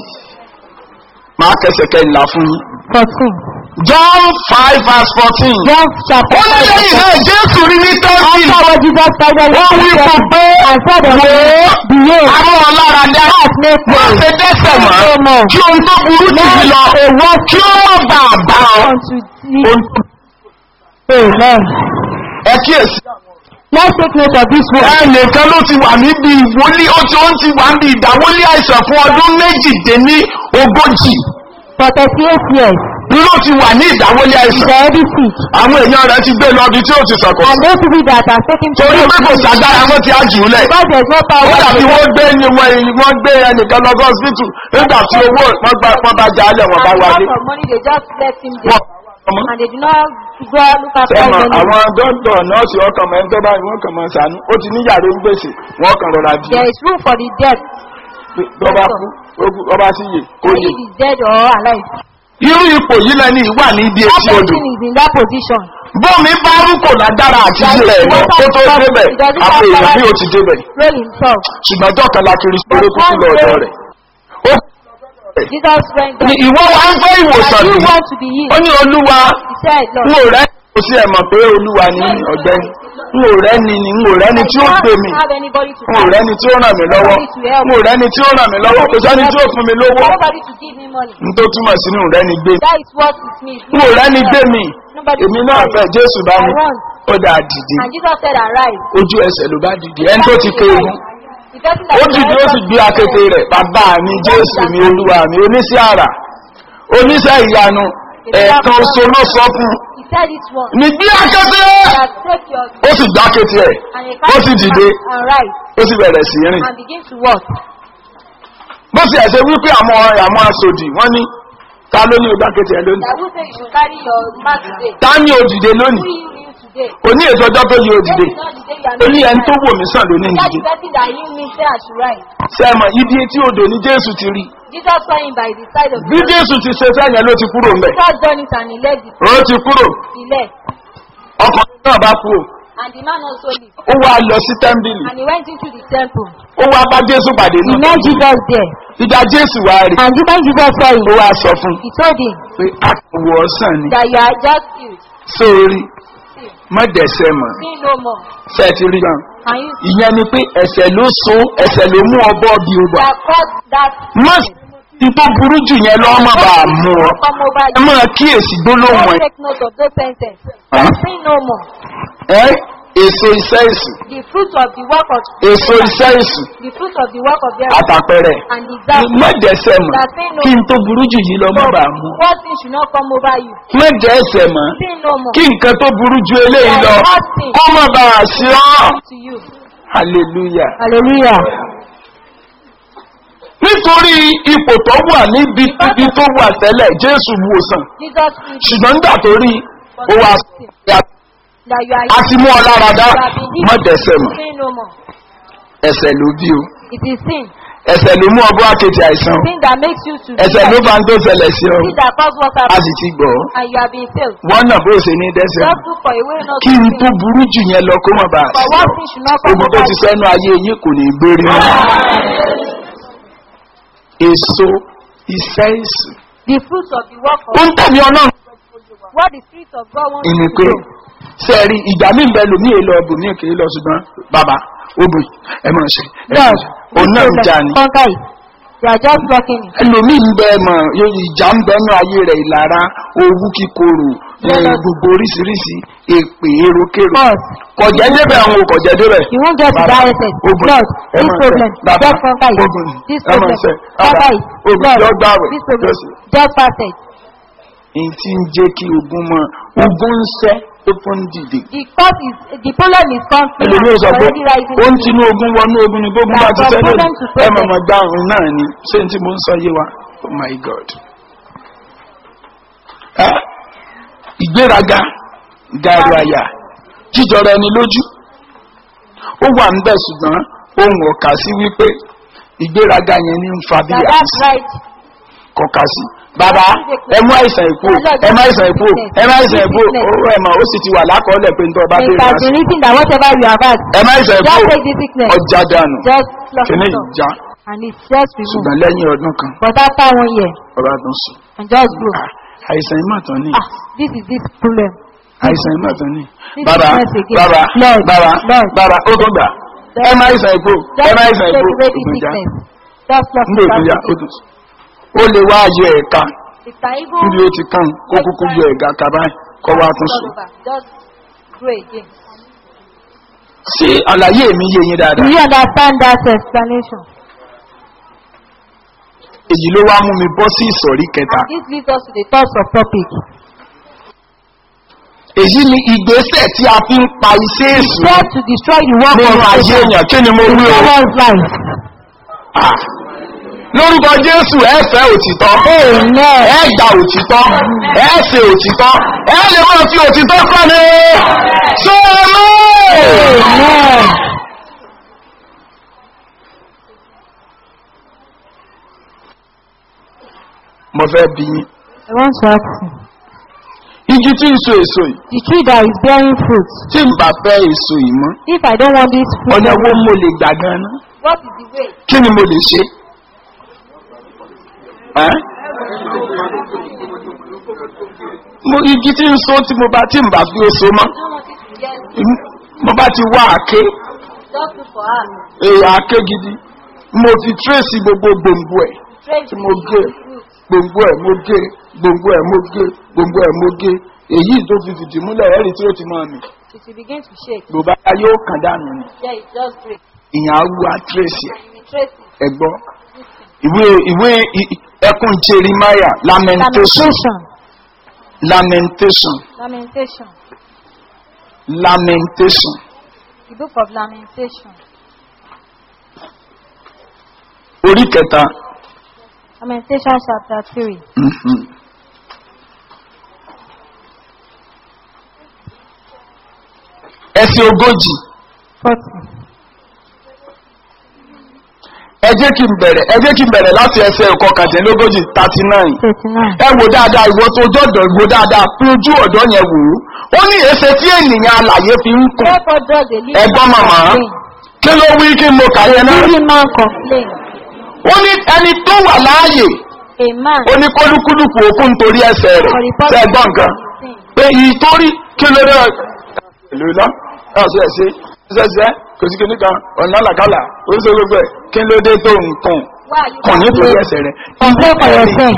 Máa kẹsẹ̀kẹ́ ìlà fún yín. 14. John five verse fourteen. John chapter Ó ní 5. lẹ́yìn náà Jésù rí ní tẹ́sí. After what Jesus started Ó wí fún pé and said unto him, Behold, àwọn ọlára dá. heart made Má way ṣe dẹ́sẹ̀ mọ́. no more. Kí ohun tó burú tì mí lọ. Kí ó má bàa bá ọ. unto thee. Ohun tó Amen. ẹ kíyèsí. Let's take note of this word. ẹnìkan ló ti wà níbi ìwọlé ó ti ó ti wà níbi ìdáwọlé àìsàn fún ọdún méjìdínní ogójì For 38 years, ló ti wà ní ìdáwọlé he's àìsàn already sick. àwọn èèyàn rẹ ti gbé lọ ibi tí ó ti sọkọ And those people that are taking torí pé kò sàgbára wọn ti á jù ú lẹ because there's no ó power dàbí to wọn gbé ni wọn wọn gbé ẹnìkan lọ sí hospital nígbà tí owó wọn gba wọn bá já lẹ wọn bá and wálé because of money they just left him wọn there. ọmọ And they do not go and look after sẹ́mọ̀ him. àwọn dọ́ńtọ̀ nọ́ọ̀sì ọkàn mọ́ ẹgbẹ́ báyìí wọ́n kàn mọ́ sànú ó ti níyàrá ń gbèsè wọ́n kàn rọra di There is room for the dead. lọ́ba kú lọ́ba sí yè kó That yè. if he's dead or alive. irú ipò yìí lẹni ìwà ní ibi That etí odò person is in that position. bómi bá rúkò lágbára àti ilẹ̀ lọ kó tó débẹ̀ àpò èèyàn bí ó ti débẹ̀ Roll himself. ṣùgbọ́n dọ́kan la kiri sórí kúkú lọ́dọ̀ rẹ̀ ó Jesus went ní down. ìwọ wa ń fẹ́ ìwòsàn And ní you want to be ó healed. ní olúwa He said, n Lord. ò rẹ́ kò sí ẹ̀mọ̀ pé olúwa ní ọ̀gbẹ́ni n ò rẹ́ ni ni n ò rẹ́ ni tí ó gbé mi have anybody to n ò rẹ́ ni tí ó ràn mí lọ́wọ́ n ò rẹ́ ni tí ó ràn mí lọ́wọ́ kò sẹ́ni tí ó fún mi lówó Nobody to give me money. n tó túmọ̀ sínú rẹ́ ni gbé mi That is what it means. n ò rẹ́ ni gbé mi Nobody èmi to náà give fẹ́ me. jésù bá mi I want. ó dáa dìde And Jesus said, arise. ojú ẹsẹ̀ ló bá dìde ẹni tó ti ké egun The person that ó dìde ó sì gbé akété rẹ̀ bàbá mi jésù mi olúwa mi oníṣẹ́ àrà oníṣẹ́ ìyanu ẹ̀ẹ̀kan oṣù ló sọ fún un He said it once. ní gbé akété That take your ó sì gbá akété ẹ̀ and you ó sì dìde and rise ó sì bẹ̀rẹ̀ sí rìn and begin to walk. bó sì ẹ̀ṣẹ̀ wípé àwọn àwọn aṣòdì wọ́n ní ta ló ní ogbá akété ẹ̀ lónìí That will say you should carry your mat today. ta ní òdìdé Who lónìí you you today? kò ní ètò ọjọ́ tó yí òdìdé This is not the day you are ó ní ẹni tó making wò mí sàn lónìí right. That nìyí the person that you me say I should rise. sẹ́mọ̀ ibi etí odò ní jésù ti rí Jesus saw him by the side of the bí road. jésù ti ṣe sẹ́yìn ló ti kúrò mbẹ̀ Jesus done it and he left it. ó ti kúrò He left. ọkùnrin náà bá kú And the man also left. ó wá lọ sí tẹ́ḿbìlì And he went into the temple. ó wá bá jésù pàdé He náà met Jesus there. ìdá jésù wá rí And when Jesus saw him, ó wá sọ fún he told him pé àkùwọ̀ ọ̀sán ni that you are just healed. sórí See, sin. má dẹ̀sẹ̀ mọ̀ Sin no more. ṣe ti rí gan. Can you see ìyẹn ni pé ẹ̀sẹ̀ ló so ẹ̀sẹ̀ ló mú ọbọ̀ bí o bọ̀. that caused that má ti tó burú jù yẹn lọ́ má bàa mú ọ. come over ẹ you? máa kíyèsí gbólóhùn Don't ẹ̀. take note of those sentences. Huh? Sin no more. ẹ́ èso iṣẹ́ èsù The fruit of the work of èso iṣẹ́ èsù the fruit of the work of the àtàpẹrẹ. and the example. má dẹ̀sẹ̀ mọ̀ kí n tó burú jù yìí lọ má bàa mú ọ. What thing should not come over you? má dẹ̀sẹ̀ mọ̀ Sin no more. kí nǹkan tó burú ju eléyìí lọ kó má bàa sí ọ́. To you. hallelujah. Hallelujah. nítorí ipò tó wà níbi ibi tó wà tẹ́lẹ̀ jésù wòsàn Jesus is ṣùgbọ́n nígbà tó rí ó wá that you are a ti mú ọ lára dá you have been má dẹ̀sẹ̀ mọ̀ Sin no more. ẹsẹ̀ ló bí o It is sin. ẹsẹ̀ ló mú ọgbọ́n àkejì àìsàn o Sin that makes you to ẹsẹ̀ ló sin bá ń tó ṣẹlẹ̀ sí ọ that cause what a happened sì ti gbọ́ and you have been failed. wọ́n náà bó ṣe ní dẹ́sẹ̀ mọ̀ Just look for a way not kí to n sin. tó burú jù yẹn lọ kó má bàa For sí one ọ thing should not come ogun tó over ti you. sẹ́nu ayé yín kò ní gbérí mọ́ èso iṣẹ́ èsù The fruit of the work ó of ń tẹ̀lé ọlọ́run what the spirit of God wants ìní you to pé do. sẹ́ẹ̀rí ìgbà mí bẹ lòmí èlò ọ̀bùn ní èkèé lọ ṣùgbọ́n bàbá obì ẹ máa ṣe ẹ máa God, ṣe òun náà ń jà ní. conquer it. They are just blocking it. ẹlòmí ń bẹ mọ̀ yóò ìjà ń bẹnu ayé rẹ̀ ìlara owú kíkorò ẹ, gbogbo oríṣiríṣi èpè èròkèrò God, kọjá débẹ̀ àwọn ò kọjá débẹ̀. you won't get to Bàbá, that essence. ogun, God, ẹ this máa problem, ṣe. Bàbá, just conquer it. ogun, This ẹ máa problem, ṣe. Bàbá, conquer it. ogun, God, jọ gbààwẹ̀, this problem, jọ sí. just fast it. èyí tí ń jẹ́ kí ogun mọ ogun ń sẹ́ ó fún dìde. The cause is, the problem is conflict. ẹlòmí ò sọ pé already rising. ó ń tinú ogun wọnú ogun ni gbógun bá ti From sẹ́lẹ̀ problem to ẹ problem. mọ̀ mọ̀ dáhùn náà ni ṣé n tí mo ń sọ yé wa oh my god. Ẹ́, ìgbéraga gàrú àyà jíjọra ẹni lójú ó wà ń bẹ̀ ṣùgbọ́n ohun ọ̀kà sí wípé ìgbéraga yẹn ní ń fa bí That that's right. kọ̀ọ̀kà sí. bàbá ẹ mú àìsàn ìkú ẹ má àìsàn ìkú ẹ má àìsàn ìkú owó ẹ̀ mọ̀ ó sì ti wà lákọọ́lẹ̀ pé nítorí ọba It bèèrè has àṣì. been written that whatever you have asked, ẹ má àìsàn just ìkú take this sickness, ọjà dànù just pluck kìíní it off. ìjà And it's just removed. ṣùgbọ́n lẹ́yìn ọdún kan But after one year, ọba tún sùn. and just grow. Ah, àìsàn ìmọ̀tàn ní Ah, this is this problem. àìsàn ìmọ̀tàn ní. This bàbá is once again. bàbá Lord, bàbá Lord. bàbá ó tó gbà ẹ má àìsàn ìkú ẹ Just má àìsàn take ìkú away the ògùn ìjà sickness. Just pluck nígbà it ògùn ìjà out. ó tún sùn. ó lè wá ayé ẹ̀ka It can even níbi ó ti kàn kó kúkú yọ ẹ̀gá kaba kọ́ wá tún all sùn. over. Just grow again. ṣé àlàyé mi yé yín Do dáadáa you understand that explanation? èyí ló wá mú mi bọ́ sí ìsọ̀rí kẹta And this leads us to the third subtopic. èyí ni ìgbésẹ̀ tí a fi ń pa iṣẹ́ èṣù Try to destroy the work nínú of ayé Satan èèyàn kí ni mo in wí o. someone's life. Ah. lórúkọ jésù ẹ fẹ́ òtítọ́ Amen. ẹ gba òtítọ́ ẹ ṣe òtítọ́ ẹ lè máa fi òtítọ́ kọ́ ni sọ́ọ́mọ́. Amen. mo fẹ́ bí yín I want to ask you. igi tí ń so èso yìí The tree that is bearing fruit, tí n bá fẹ́ èso yìí mọ́ if I don't want this fruit, ọ̀nà wo mo lè gbà gan-an what is the way? kí ni mo lè ṣe. Ẹ́? mo igi tí ń so tí mo bá tí n bá fi oṣù mọ́ I don't want it to get mo bá ti wá àké just look for her. èèyàn àké gidi mo fi tírèsì gbogbo gbòǹgbò ẹ̀ Trace tí the mo gé fruit. gbòǹgbò ẹ̀ mo gé gbòǹgbò ẹ̀ mo gé gbòǹgbò ẹ̀ mo gé èyí tó fi fìdí múlẹ̀ ẹ̀rí tí ó ti máa mì It will begin to shake. bùbá yóò kàn dànù ni Yeah, it just break. ìyàn awu àtírèsì ẹ̀ And you will trace it. ẹ̀gbọ́ ìwé ìwé i- i- ẹkùn jeremiah lamentation Lamentation. lamentation Lamentation. lamentation The book of Lamentation. orí kẹta Lamentation chapter 3. mhm. ẹsẹ̀ ogójì 40. ẹ jẹ́ kí n bẹ̀rẹ̀ ẹ jẹ́ kí n bẹ̀rẹ̀ láti ẹsẹ̀ ẹ̀kọ́ kàtẹ́lógójì thirty nine 39. ẹ wò dáadáa ìwọ tó jọ̀dọ̀ wò dáadáa fi ojú ọ̀dọ́ yẹn wò ó ó ní èsè tí ènìyàn alàyè fi ń kùn Therefore does the living ẹgbọ́n man màmá complain. kí ló wí kí mo kà yẹn náà Living man complain. ó ní ẹni tó wà láàyè A man ó ní kólúkúlùkù òkú nítorí ẹsẹ̀ rẹ̀ for the ṣe purpose gbọ́ nǹkan of sin. pé ìtorí kí ló dé èlò iná ẹ̀ ṣe ẹ̀ ṣe ṣẹ́ṣẹ́ kò sí kíní kan ọ̀nà àlàkálà ó ṣe gbogbo ẹ̀ kí ló dé tó nǹkan Why are you kàn nítorí complaining? ẹsẹ̀ rẹ̀. Complain for your sin.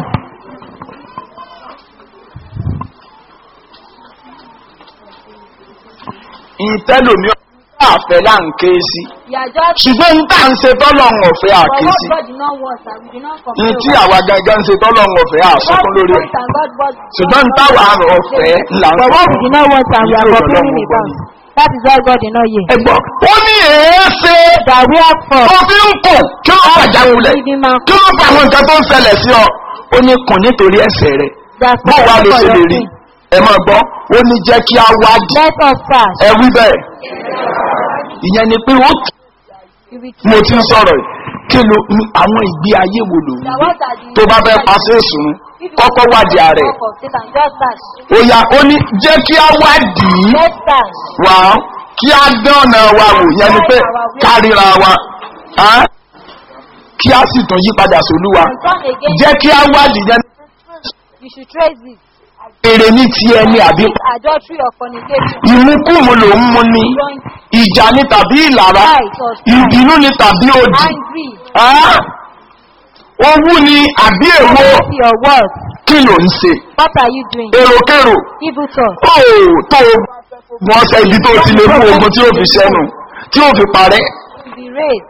ìtẹ́lòmí àfẹ́ là ń ké sí You are just ṣùgbọ́n ń tà ń ṣe tọ́lọ́run ọ̀fẹ́ for àké what sí God did not want and we did not ní complain. tí about. àwa gangan ń ṣe tọ́lọ́run ọ̀fẹ́ God àsọkún lórí ẹ̀ wants and God wants. ṣùgbọ́n ń táwa ọ̀fẹ́ là ń For what we sọ did not want and we are Ìlú complaining Ọlọ́run about. That is why God did not hear. ẹgbọ́ ó ní èéṣe That we are for. tó fi ń kùn kí ló fàjà kulẹ̀ Leading man. kí ló fà àwọn nǹkan tó ń ṣẹlẹ̀ sí ọ ó ní kùn nítorí ẹsẹ̀ rẹ̀ That's bó wàá ló for ṣe lè your rí sin. ẹ máa gbọ́ ó ní jẹ́ kí á wádìí Let us fast. ẹ wí bẹ́ẹ̀ ìyẹn ni pé ó You will mo ti ń sọ̀rọ̀ yìí kí ló ní àwọn ìgbé ayé wo lò Now ń what are the- tó bá fẹ́ paṣẹ ìsùn kọ́kọ́ wádìí ààrẹ Work of Satan, just fast. ó yá ó ní jẹ́ kí á wádìí Let's fast. wá kí á dán ọ̀nà wa wò yẹn ni pé kárìíra wa á, kí á sì tún yí padà sólúwa And come again. jẹ́ kí á wádìí yẹn You should trace it. èrè ní ti ẹni àbí Adultery or fornication. ìmúkùmù ló ń mú ni Joint ìjà ni tàbí ìlara fight or strife. ìbínú ni tàbí òdì Angry. á, owú ni àbí èwo Jealousy or what? kí ló ń ṣe What are you doing? èròkèrò Evil thoughts. ó tó wọn ṣe ibi tó ti lè mú ogun tí ó fi ṣẹnu tí ó fi parẹ́ To be raised.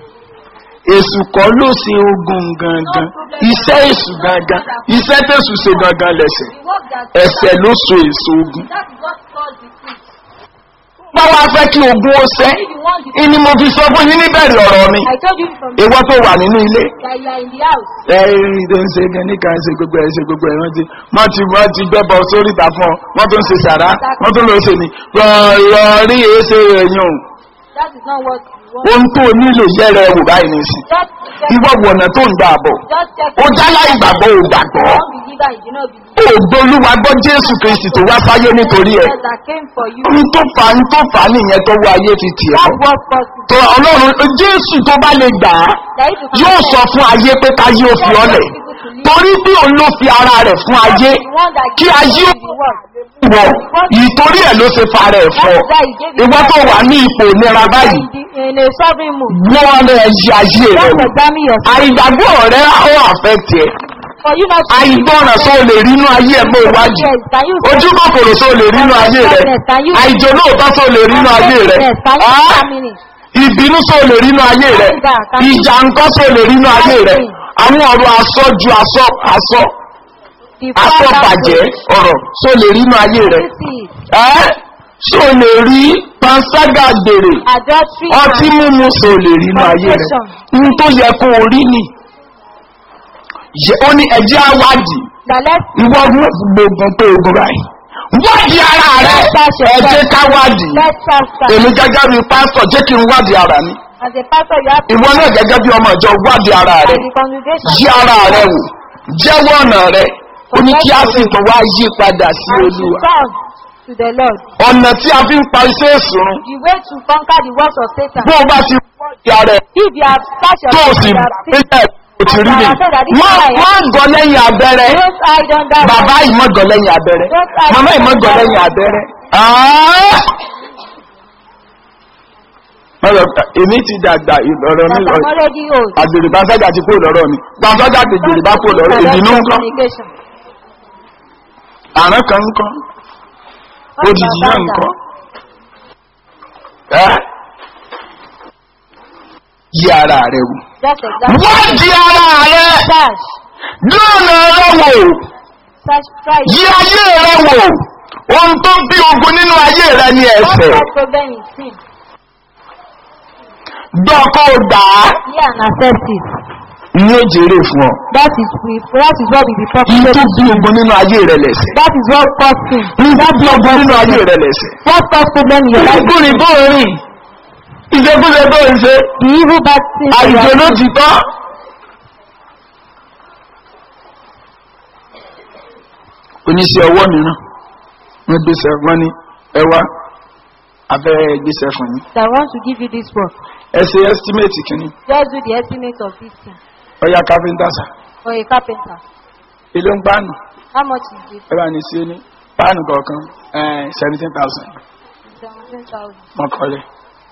èsù kọ́ ló ṣe ogun gangan iṣẹ́ èsù gangan iṣẹ́ tẹ̀sù ṣe gangan lẹ̀sẹ̀ The work that ẹsẹ̀ ló so èso ogun. that is what caused the fruit. báwa fẹ́ kí ogun ó ṣẹ́ If you want the ìní mo fi sọ fún yín níbẹ̀rẹ̀ ọ̀rọ̀ mi I told you from ìwọ tó wà nínú ilé that you are in the house. ẹ ẹ ń ṣe gẹ́ni kan ṣe gbogbo ẹ̀ ṣe gbogbo ẹ̀ wọ́n ti wọ́n ti wọ́n ti gbẹ́bọ sórí ìta fún ọ wọ́n tó ń ṣe sàrá wọ́n tó ń lọ ṣe ni rọ̀ rí èéṣe ẹ̀yìn o That is not what you want. ohun tó nílò yẹ́rẹ̀ wò báyìí nìsín Just check. ìwọ wọ̀nà tó ń gbà bọ̀ Just check. ó jálá ìgbàgbọ́ ò gbàgbọ́ One believer, you do not believe. ògbólúwa gbọ́ jésù kristi tó wá sáyé nítorí ẹ̀ Jesus that came for you. ohun tó fà ń tó fà á nìyẹn tó wá ayé fi tiẹ̀ That bọ̀ was possible. tó ọlọ́run jésù tó bá lè gbà á That if you yóò can sọ fún ayé pé káyé ó fi ọlẹ̀ torí bí òun ló fi ara rẹ̀ fún ayé the one that kí gave ayé you ó the word. wọ̀ ìtorí ẹ̀ ló ṣe fa rẹ̀ fọ́ ìwọ tó wà ní ipò ìnira báyìí In, the, in a sovereign mood. wọ́n rẹ̀ yí ayé rẹ̀ Just wò examine yourself. àìgbàgbọ́ rẹ̀ ó àfẹ́tì ẹ̀ For you not to àìgbọ́ràn só lè rínú ayé ẹ̀ mọ́ iwájú Yes, can you ojú kòkòrò só lè rínú ayé rẹ̀ àìjọ lóòótọ́ só lè rínú ayé rẹ̀ Yes, can you Ah! examine it? ìbínú só lè rínú ayé rẹ̀ ìjà nǹkan só lè rínú ayé rẹ̀ àwọn ọ̀rọ̀ asọ́jú asọ́ asọ́ The asọ́ father bàjẹ́ ọ̀rọ̀ só lè rínú ayé rẹ̀ You see it. ẹ́ só lè rí panṣágà gbèrè Adultery ọtí and mímu só lè rínú ayé rẹ̀ n tó yẹ kó o rí ni Yẹ- ó ní ẹjẹ́ àwádìí that let ìwọ gbogbo pé ogun báyìí wádìí ara rẹ ẹjẹ́ ká wádìí let's start start. èmi gẹ́gẹ́ bí pásítọ̀ jẹ́ kí n wádìí ara mi As a pastor, you have to ìwọ náà gẹ́gẹ́ bí ọmọ ìjọ wádìí ara rẹ and the congregation yí ara rẹ wò jẹ́wọ́ ọ̀nà rẹ ó ní kí á sì tún wá yí padà sí and to olúwa turn to the Lord. ọ̀nà tí a fi ń pa iṣẹ́ ìsúnrún The way to conquer the works of Satan. bó o bá ti wádìí ara rẹ If you have touched tó o yourself, sì you have seen. pínlẹ̀ o ti rí mi má má gọ lẹ́yìn abẹ́rẹ́ Don't hide under bàbá yìí mọ́ gọ lẹ́yìn abẹ́rẹ́ màmá yìí mọ́ gọ lẹ́yìn abẹ́rẹ́. Ah! Mọ̀lọ́ èmi ti dàgbà ọ̀rọ̀ mi that I'm already old. àgbèrè bá sọ́jà ti kó lọ́rọ̀ mi gbàsọ́jà ti gbèrè bá kó lọ́rọ̀ ìbínú ńkọ́ Communication. àrùn kan ńkọ́ òjijì náà ńkọ́ ẹ́ yí ara rẹ wò. Just exactly. wọ́n di ara rẹ Search. lọ́nà rẹ wò Search. Try. yí ayé rẹ wò ohun tó bí ogun nínú ayé rẹ ní What ẹsẹ̀ that problem is sin. dọ́kọ̀ gbà á Hear and accept it. ní ó jèrè fún ọ. That is we, that is what we be Ihun popular. tó bí ogun nínú ayé rẹ lẹ̀sẹ̀. That is what cause sin. Ihun tó bí ogun nínú ayé rẹ lẹ̀sẹ̀. What cause problem in your life? Ìgbóni bó o rìn. Ìṣekúṣe bó o ṣe. The evil bad things. that you Àìjọ are ló doing. ti tọ́. Oníṣẹ́ ọwọ́ mìíràn. Wọ́n gbéṣẹ́ wọ́n ní ẹ wá abẹ́ gbéṣẹ́ fún yín. That want to give you this work. Ẹ ṣe ẹ́stímẹ́tì kìíní. Just do the estimate of this thing Ọya káfíńtà sà. for a carpenter. Ilé ń pàánù. How much is it? Ẹ bá ní sí ní páànù kọ̀ọ̀kan seventeen thousand. Fifteen thousand. wọn kọ́lẹ̀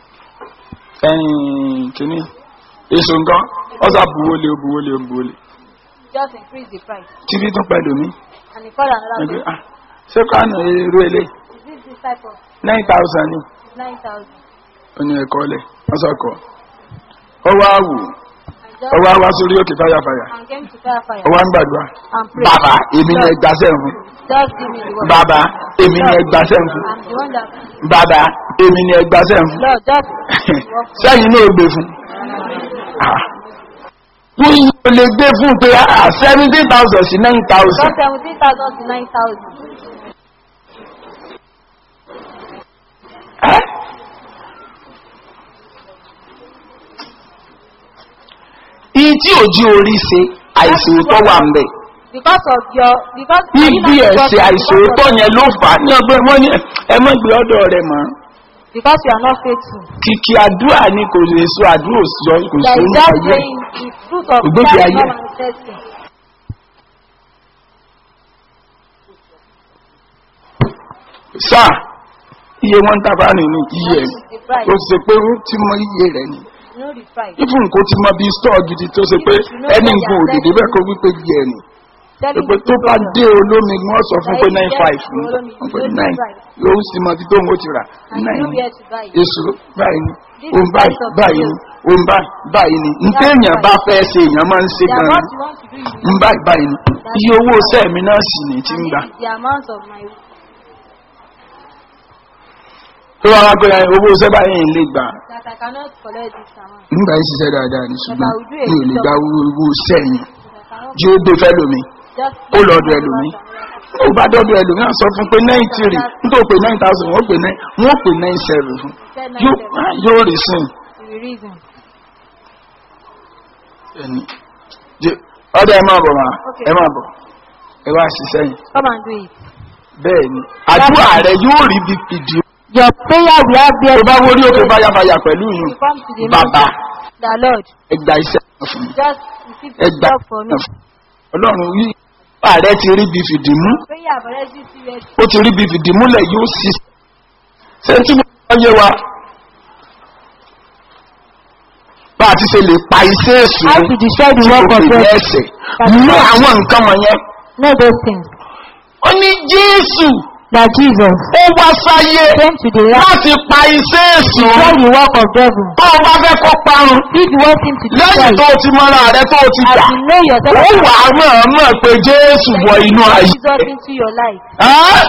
ẹ̀yìn kìíní èso nǹkan ọ̀sà buwọ́lé buwọ́lé buwọ́lé Just increase the price. títí tún pẹ̀lú mi And he called another ẹgbẹ́ person. ah ṣé kánú èrò ilé Is this this type of nine thousand ni nine thousand? ó ní ẹ̀kọ́ lẹ̀ wọ́n sọ̀kọ̀ ọwọ́ àwù And just ọwọ́ àwá sórí òkè fáyàfáyà and came to fire fire ọwọ́ ń gbàdúrà and pray. bàbá èmi ni ẹgbàṣẹ́ fún Just give me the word. bàbá èmi ni ẹgbàṣẹ́ fún I'm the one that bàbá èmi ni ẹgbàṣẹ́ fún Lord just work for sẹ́yìn náà gbé fún Ah. wọ́n yìí ò lè gbé fún pé seventeen thousand sí nine thousand Just seventeen thousand to nine thousand. ẹ́ iye tí òjì orí ṣe àìsòótọ́ wà ń bẹ̀ Because of your because ibi ẹ̀sẹ̀ àìsòótọ́ yẹn ló fà á ní ọgbẹ́ wọn ní ẹ mọ́ gbé ọ̀dọ̀ rẹ̀ mọ́ because you are not faithful. kìkì àdúrà ni kò lè so àdúrà òsì kò sí There is oúnjẹ just ayé saying the fruit of Ògbógi God is ayé. not manifesting. sáà iye wọn ń tàbá nínú iye ẹ̀ The price. ó ṣe pé ó ti mọ iye rẹ̀ ni You know the price. ifun kò ti mọ bí stọọ gidi tó ṣe pé ẹni nǹkan òdìdí bẹ́ẹ̀ kó wípé iye ẹ̀ ni Telling pé the tó bá people dé olómi wọ́n sọ fún pé nine five ni wọ́n pé nine yóò sì mọ ibi tó ń wò ti rà and you nine know ni where to buy it. èso báyìí ni òun báyìí báyìí ni òun báyìí báyìí ni ntẹ́yìn bá fẹ́ ṣe èèyàn máa ń ṣe They are gan-an what you want to do. You ń báyìí báyìí ni iye owó sẹ́ẹ̀mí náà sì ní ti ń and gbà. this is the amount of my tó wá wá pé owó sẹ́ báyìí ń lè gbà that I cannot collect this amount. nígbà yìí ṣiṣẹ́ dáadáa ni ṣùgbọ́n But I will do a mi ò lè job. gba owó sẹ́yìn That I cannot jí ó gbé fẹ́ lómi just ó lọ́dọ̀ ẹlòmí ó bá dọ́dọ̀ ẹlòmí à sọ fún pé nine three nítorí pé nine thousand wọ́n pè nine wọ́n pè nine seven fún Said nine yóò seven. ah, yóò rí sìn The reason. ẹni Jẹ́- ọdọ ẹ máa bọ̀ máa Okay. ẹ máa bọ̀ ẹ wá ṣiṣẹ́ yìí Come and do it. bẹ́ẹ̀ ni àdúrà rẹ yóò rí bí fìdí Your prayer will have tó bá wọlé òkè báyàbáyà pẹ̀lú yìí You come to the bàbá meeting. The Lord ẹgbà iṣẹ́ kan fún mi just receive the ẹgbà job for me. kan fún mi. ọlọ́run yìí ààrẹ ti rí bí fìdí mú Prayer have already serious. ó ti rí bí fìdí múlẹ̀ yóò sì ṣe tí mo bá yé wa bá a ti ṣe lè pa iṣẹ́ èṣù How ni to destroy the tí work kò of fi ní God. ẹsẹ̀ mú àwọn nǹkan wọ̀nyẹn Know those things. ó ní jésù That Jesus ó wá sáyé came to the earth láti pa iṣẹ́ èṣù destroy the work of devil. tó o bá fẹ́ kó parun If you want him to destroy lẹ́yìn tó it, o ti mọ́ra rẹ tó o ti as gbà you know yourself, ó wà á mọ̀ ọ́ mọ̀ pé jésù wọ inú ayé Jesus into your life. Ẹ́?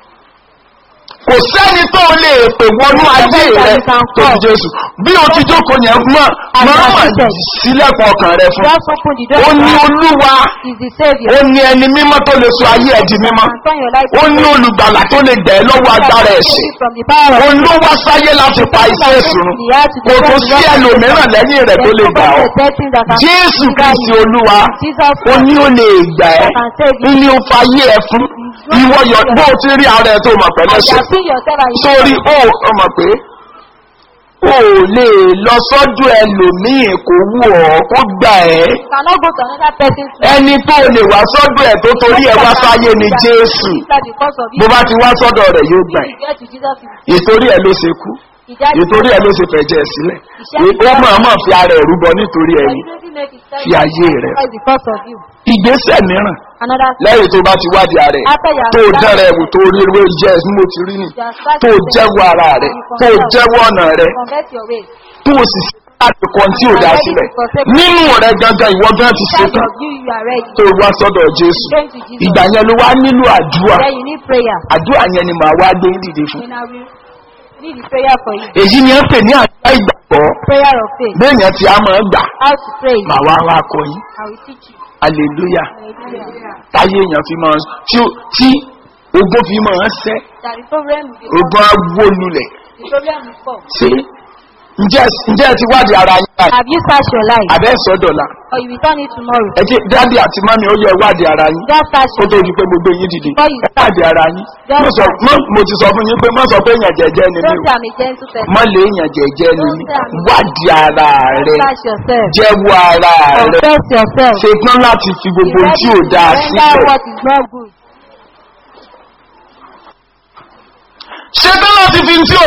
kò sẹ́ni tó lè pè wọnú ayé rẹ tó ti jésù bí o ti jókòó yẹn mọ̀ mọ̀ọ́mọ̀ sílẹ̀kùn ọkàn rẹ fún Just open the door. ó ní olúwa is the Savior. ó ní ẹni mímọ́ tó lè sọ ayé ẹ̀ di mímọ́ And turn your life ó ní olùgbàlà tó lè gbẹ̀ ẹ́ lọ́wọ́ agbára ẹ̀ṣẹ̀ from the power of òun ló wá sáyé láti pa iṣẹ́ ìṣòro kò tó sí ẹlòmíràn lẹ́yìn rẹ̀ tó lè gbà ọ́ jésù kristi olúwa Jesus ó ní ó lè gbà ẹ́ that can save ó you. ní ó fayé ẹ fún ìwọ yọ bó o ti rí ara ẹ tó mọ̀ pẹ̀lẹ́ And you ṣe have seen yourself and you sórí ó ọmọ pé o ò lè lọ sọ́dọ̀ ẹlòmíì kò wù ọ́ kó gbà ẹ́ cannot go to another person's ẹni tó lè wá sọ́dọ̀ ẹ̀ tó torí ẹ̀ wá sáyé ni jésù That because of bó you, bá ti wá sọ́dọ̀ rẹ̀ yóò gbà ẹ́ you get to Jesus. you- ìtorí ẹ̀ ló ṣe kú He died. ìtorí ẹ̀ ló ṣe fẹ̀jẹ̀ sílẹ̀ ó máa máa fi ara ẹ̀ rúbọ nítorí But ẹ̀yìn he didn't make it fi ayé rẹ̀ because of you. ìgbésẹ̀ mìíràn Another lẹ́yìn tó bá ti wádìí ara ẹ̀ After you have tó done- dára ẹ̀wù tó rí ewé jẹ́ ẹ̀sìn mo ti rí nì you have started tó to jẹ́wọ́ ara rẹ̀ tó jẹ́wọ́ ọ̀nà rẹ̀ convert your ways. tó o sì láti kan tí ò dá sílẹ̀ nínú rẹ̀ gangan ìwọ gan ti Inside ṣetán of you, you are ready. tó wá sọ́dọ̀ jésù Going to Jesus. ìgbà yẹn ló wá nílò àdúrà Then you need prayer. àdúrà yẹn ni màá wá gbé dìde fún Then I will need the prayer for you. èyí ni ẹ ń pè ní àdúrà ìgbàgbọ́ Prayer of faith. béèyàn tí a máa ń gbà How to pray. màá wá wá kọ yín I will teach you. hallelujah Hallelujah. táyé èèyàn fi máa tí ó- tí ogún fi máa ń sẹ́ That the problem will be ogún agbólulẹ̀ the problem will come. ṣé ǹjẹ́ ǹjẹ́ ẹ ti wádìí ara yín báyìí Have you searched your life? àbẹ́ sọ́dọ̀la Or you will turn it tomorrow? ẹ jẹ́ dáàbì àti mọ́mí ó yẹ wádìí ara yín Just search kó your tó life. di pé gbogbo yín dìde Before you ẹ wádìí ara yín Just Mo sọ- mo- mo ti sọ fún yín pé má sọ pé èèyàn jẹ́jẹ́ ni mí Don't o say I'm a gentle person. má lè èèyàn jẹ́jẹ́ ni mí wádìí ara rẹ Search yourself. jẹ́wọ́ ara rẹ Confess yourself. ṣetán láti fi Be gbogbo ohun ready tí ò to dáa render sílẹ̀ what is not good. ṣetán láti fi ohun tí ò dáa sílẹ̀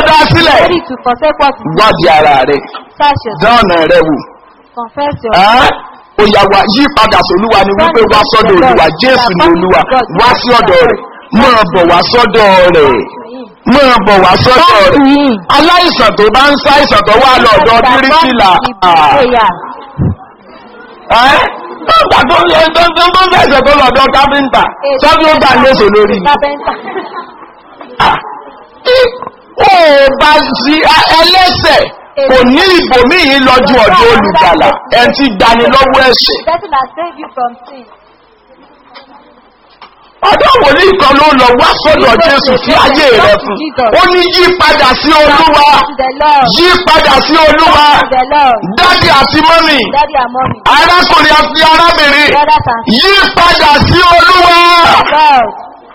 sílẹ̀ ready to forsake what is wádìí ara rẹ̀ search yourself. dán ọ̀nà rẹ̀ wò. Confess your Ẹ́, Òyà wa yí padà sólúwa ni wípé wá sọ́dọ̀ olúwa Jésù ni olúwa wá sí ọ̀dọ̀ rẹ̀ máa bọ̀ wá sọ́dọ̀ rẹ̀ to him. máa bọ̀ wá sọ́dọ̀ Come to rẹ̀. him. Aláìsàn tó bá ń ṣàìsàn tó wà lọ́dọ̀ bíríkìlà. Prayer. Ẹ́ nígbà tó ń tó ń tó ń fẹsẹ̀ tó lọ́dọ̀ káfíńtà sọ́dún ó gbà léṣe lórí. Carpenter. Ah, tí ó bá sí ẹlẹ́sẹ̀ kò ní ìbòmíì lọ́jú ọ̀dọ̀ olùgbàlà ẹ̀ ti gbani lọ́wọ́ ẹ̀ṣẹ̀. Person that save you from sin. ọ̀dọ́ wòlíì kan ló lọ wá sọ́dọ̀ jésù fi ayé rẹ̀ fún ó ní yí padà sí olúwa To the Lord. yí padà sí olúwa To the Lord. dádì àti mọ́mì Daddy and mommy. arákùnrin àti arábìnrin Brothers and yí padà sí olúwa God.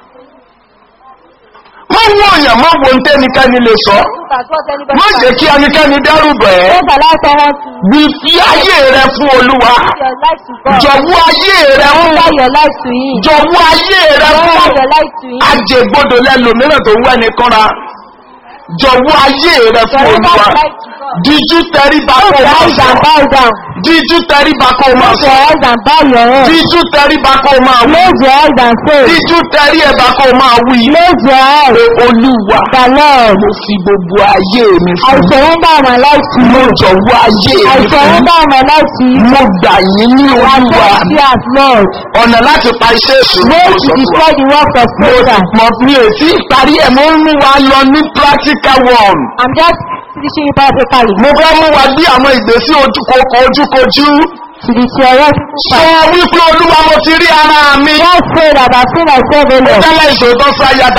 má wo èèyàn má wo ntẹ́nikẹ́ni lè sọ Look at what anybody má can jẹ́ kí ẹnikẹ́ni dẹ́rùbẹ̀ ẹ́ Don't allow someone to bí fi ayé rẹ̀ fún olúwa give your life to God. jọ̀wọ́ ayé rẹ̀ ń Surrender your life to Him. jọ̀wọ́ ayé rẹ̀ Surrender fún your life to Him. ajẹgbọdọ lẹlòmíràn tó ń wẹni kọ́ra jọ̀wọ́ ayé rẹ̀ fún Surrender olúwa your life to God. díjú tẹríba kó Close o your máa eyes sọ and bow down. díjú tẹríba kó o máa Close sọ your eyes and bow your head. díjú tẹríba kó o máa wí Close your eyes and say, díjú tẹrí ẹ̀bá kó o máa wí Close your eyes. olúwa The Lord. mo fi gbogbo ayé mi I fún surrender my life to mo you. jọ̀wọ́ ayé I mi fún surrender my life to you. mo gbà yín ní I olúwa accept you as Lord. ọ̀nà láti pa iṣẹ́ èṣù Way mo to sọ fún wa. destroy the works of Satan. mo mi ò tí ì parí ẹ̀ mo ń mú wa lọ ní practical one. I'm just teaching you practically mo fẹ́ mú wa gbé àwọn ìgbésí ojúkòkò ojúkojú. to the theoretical sọ part. wípé olúwa mo ti rí ara mi. Just say that I've seen myself ó alone. tẹ́lẹ̀ ìṣòótọ́ sí ayé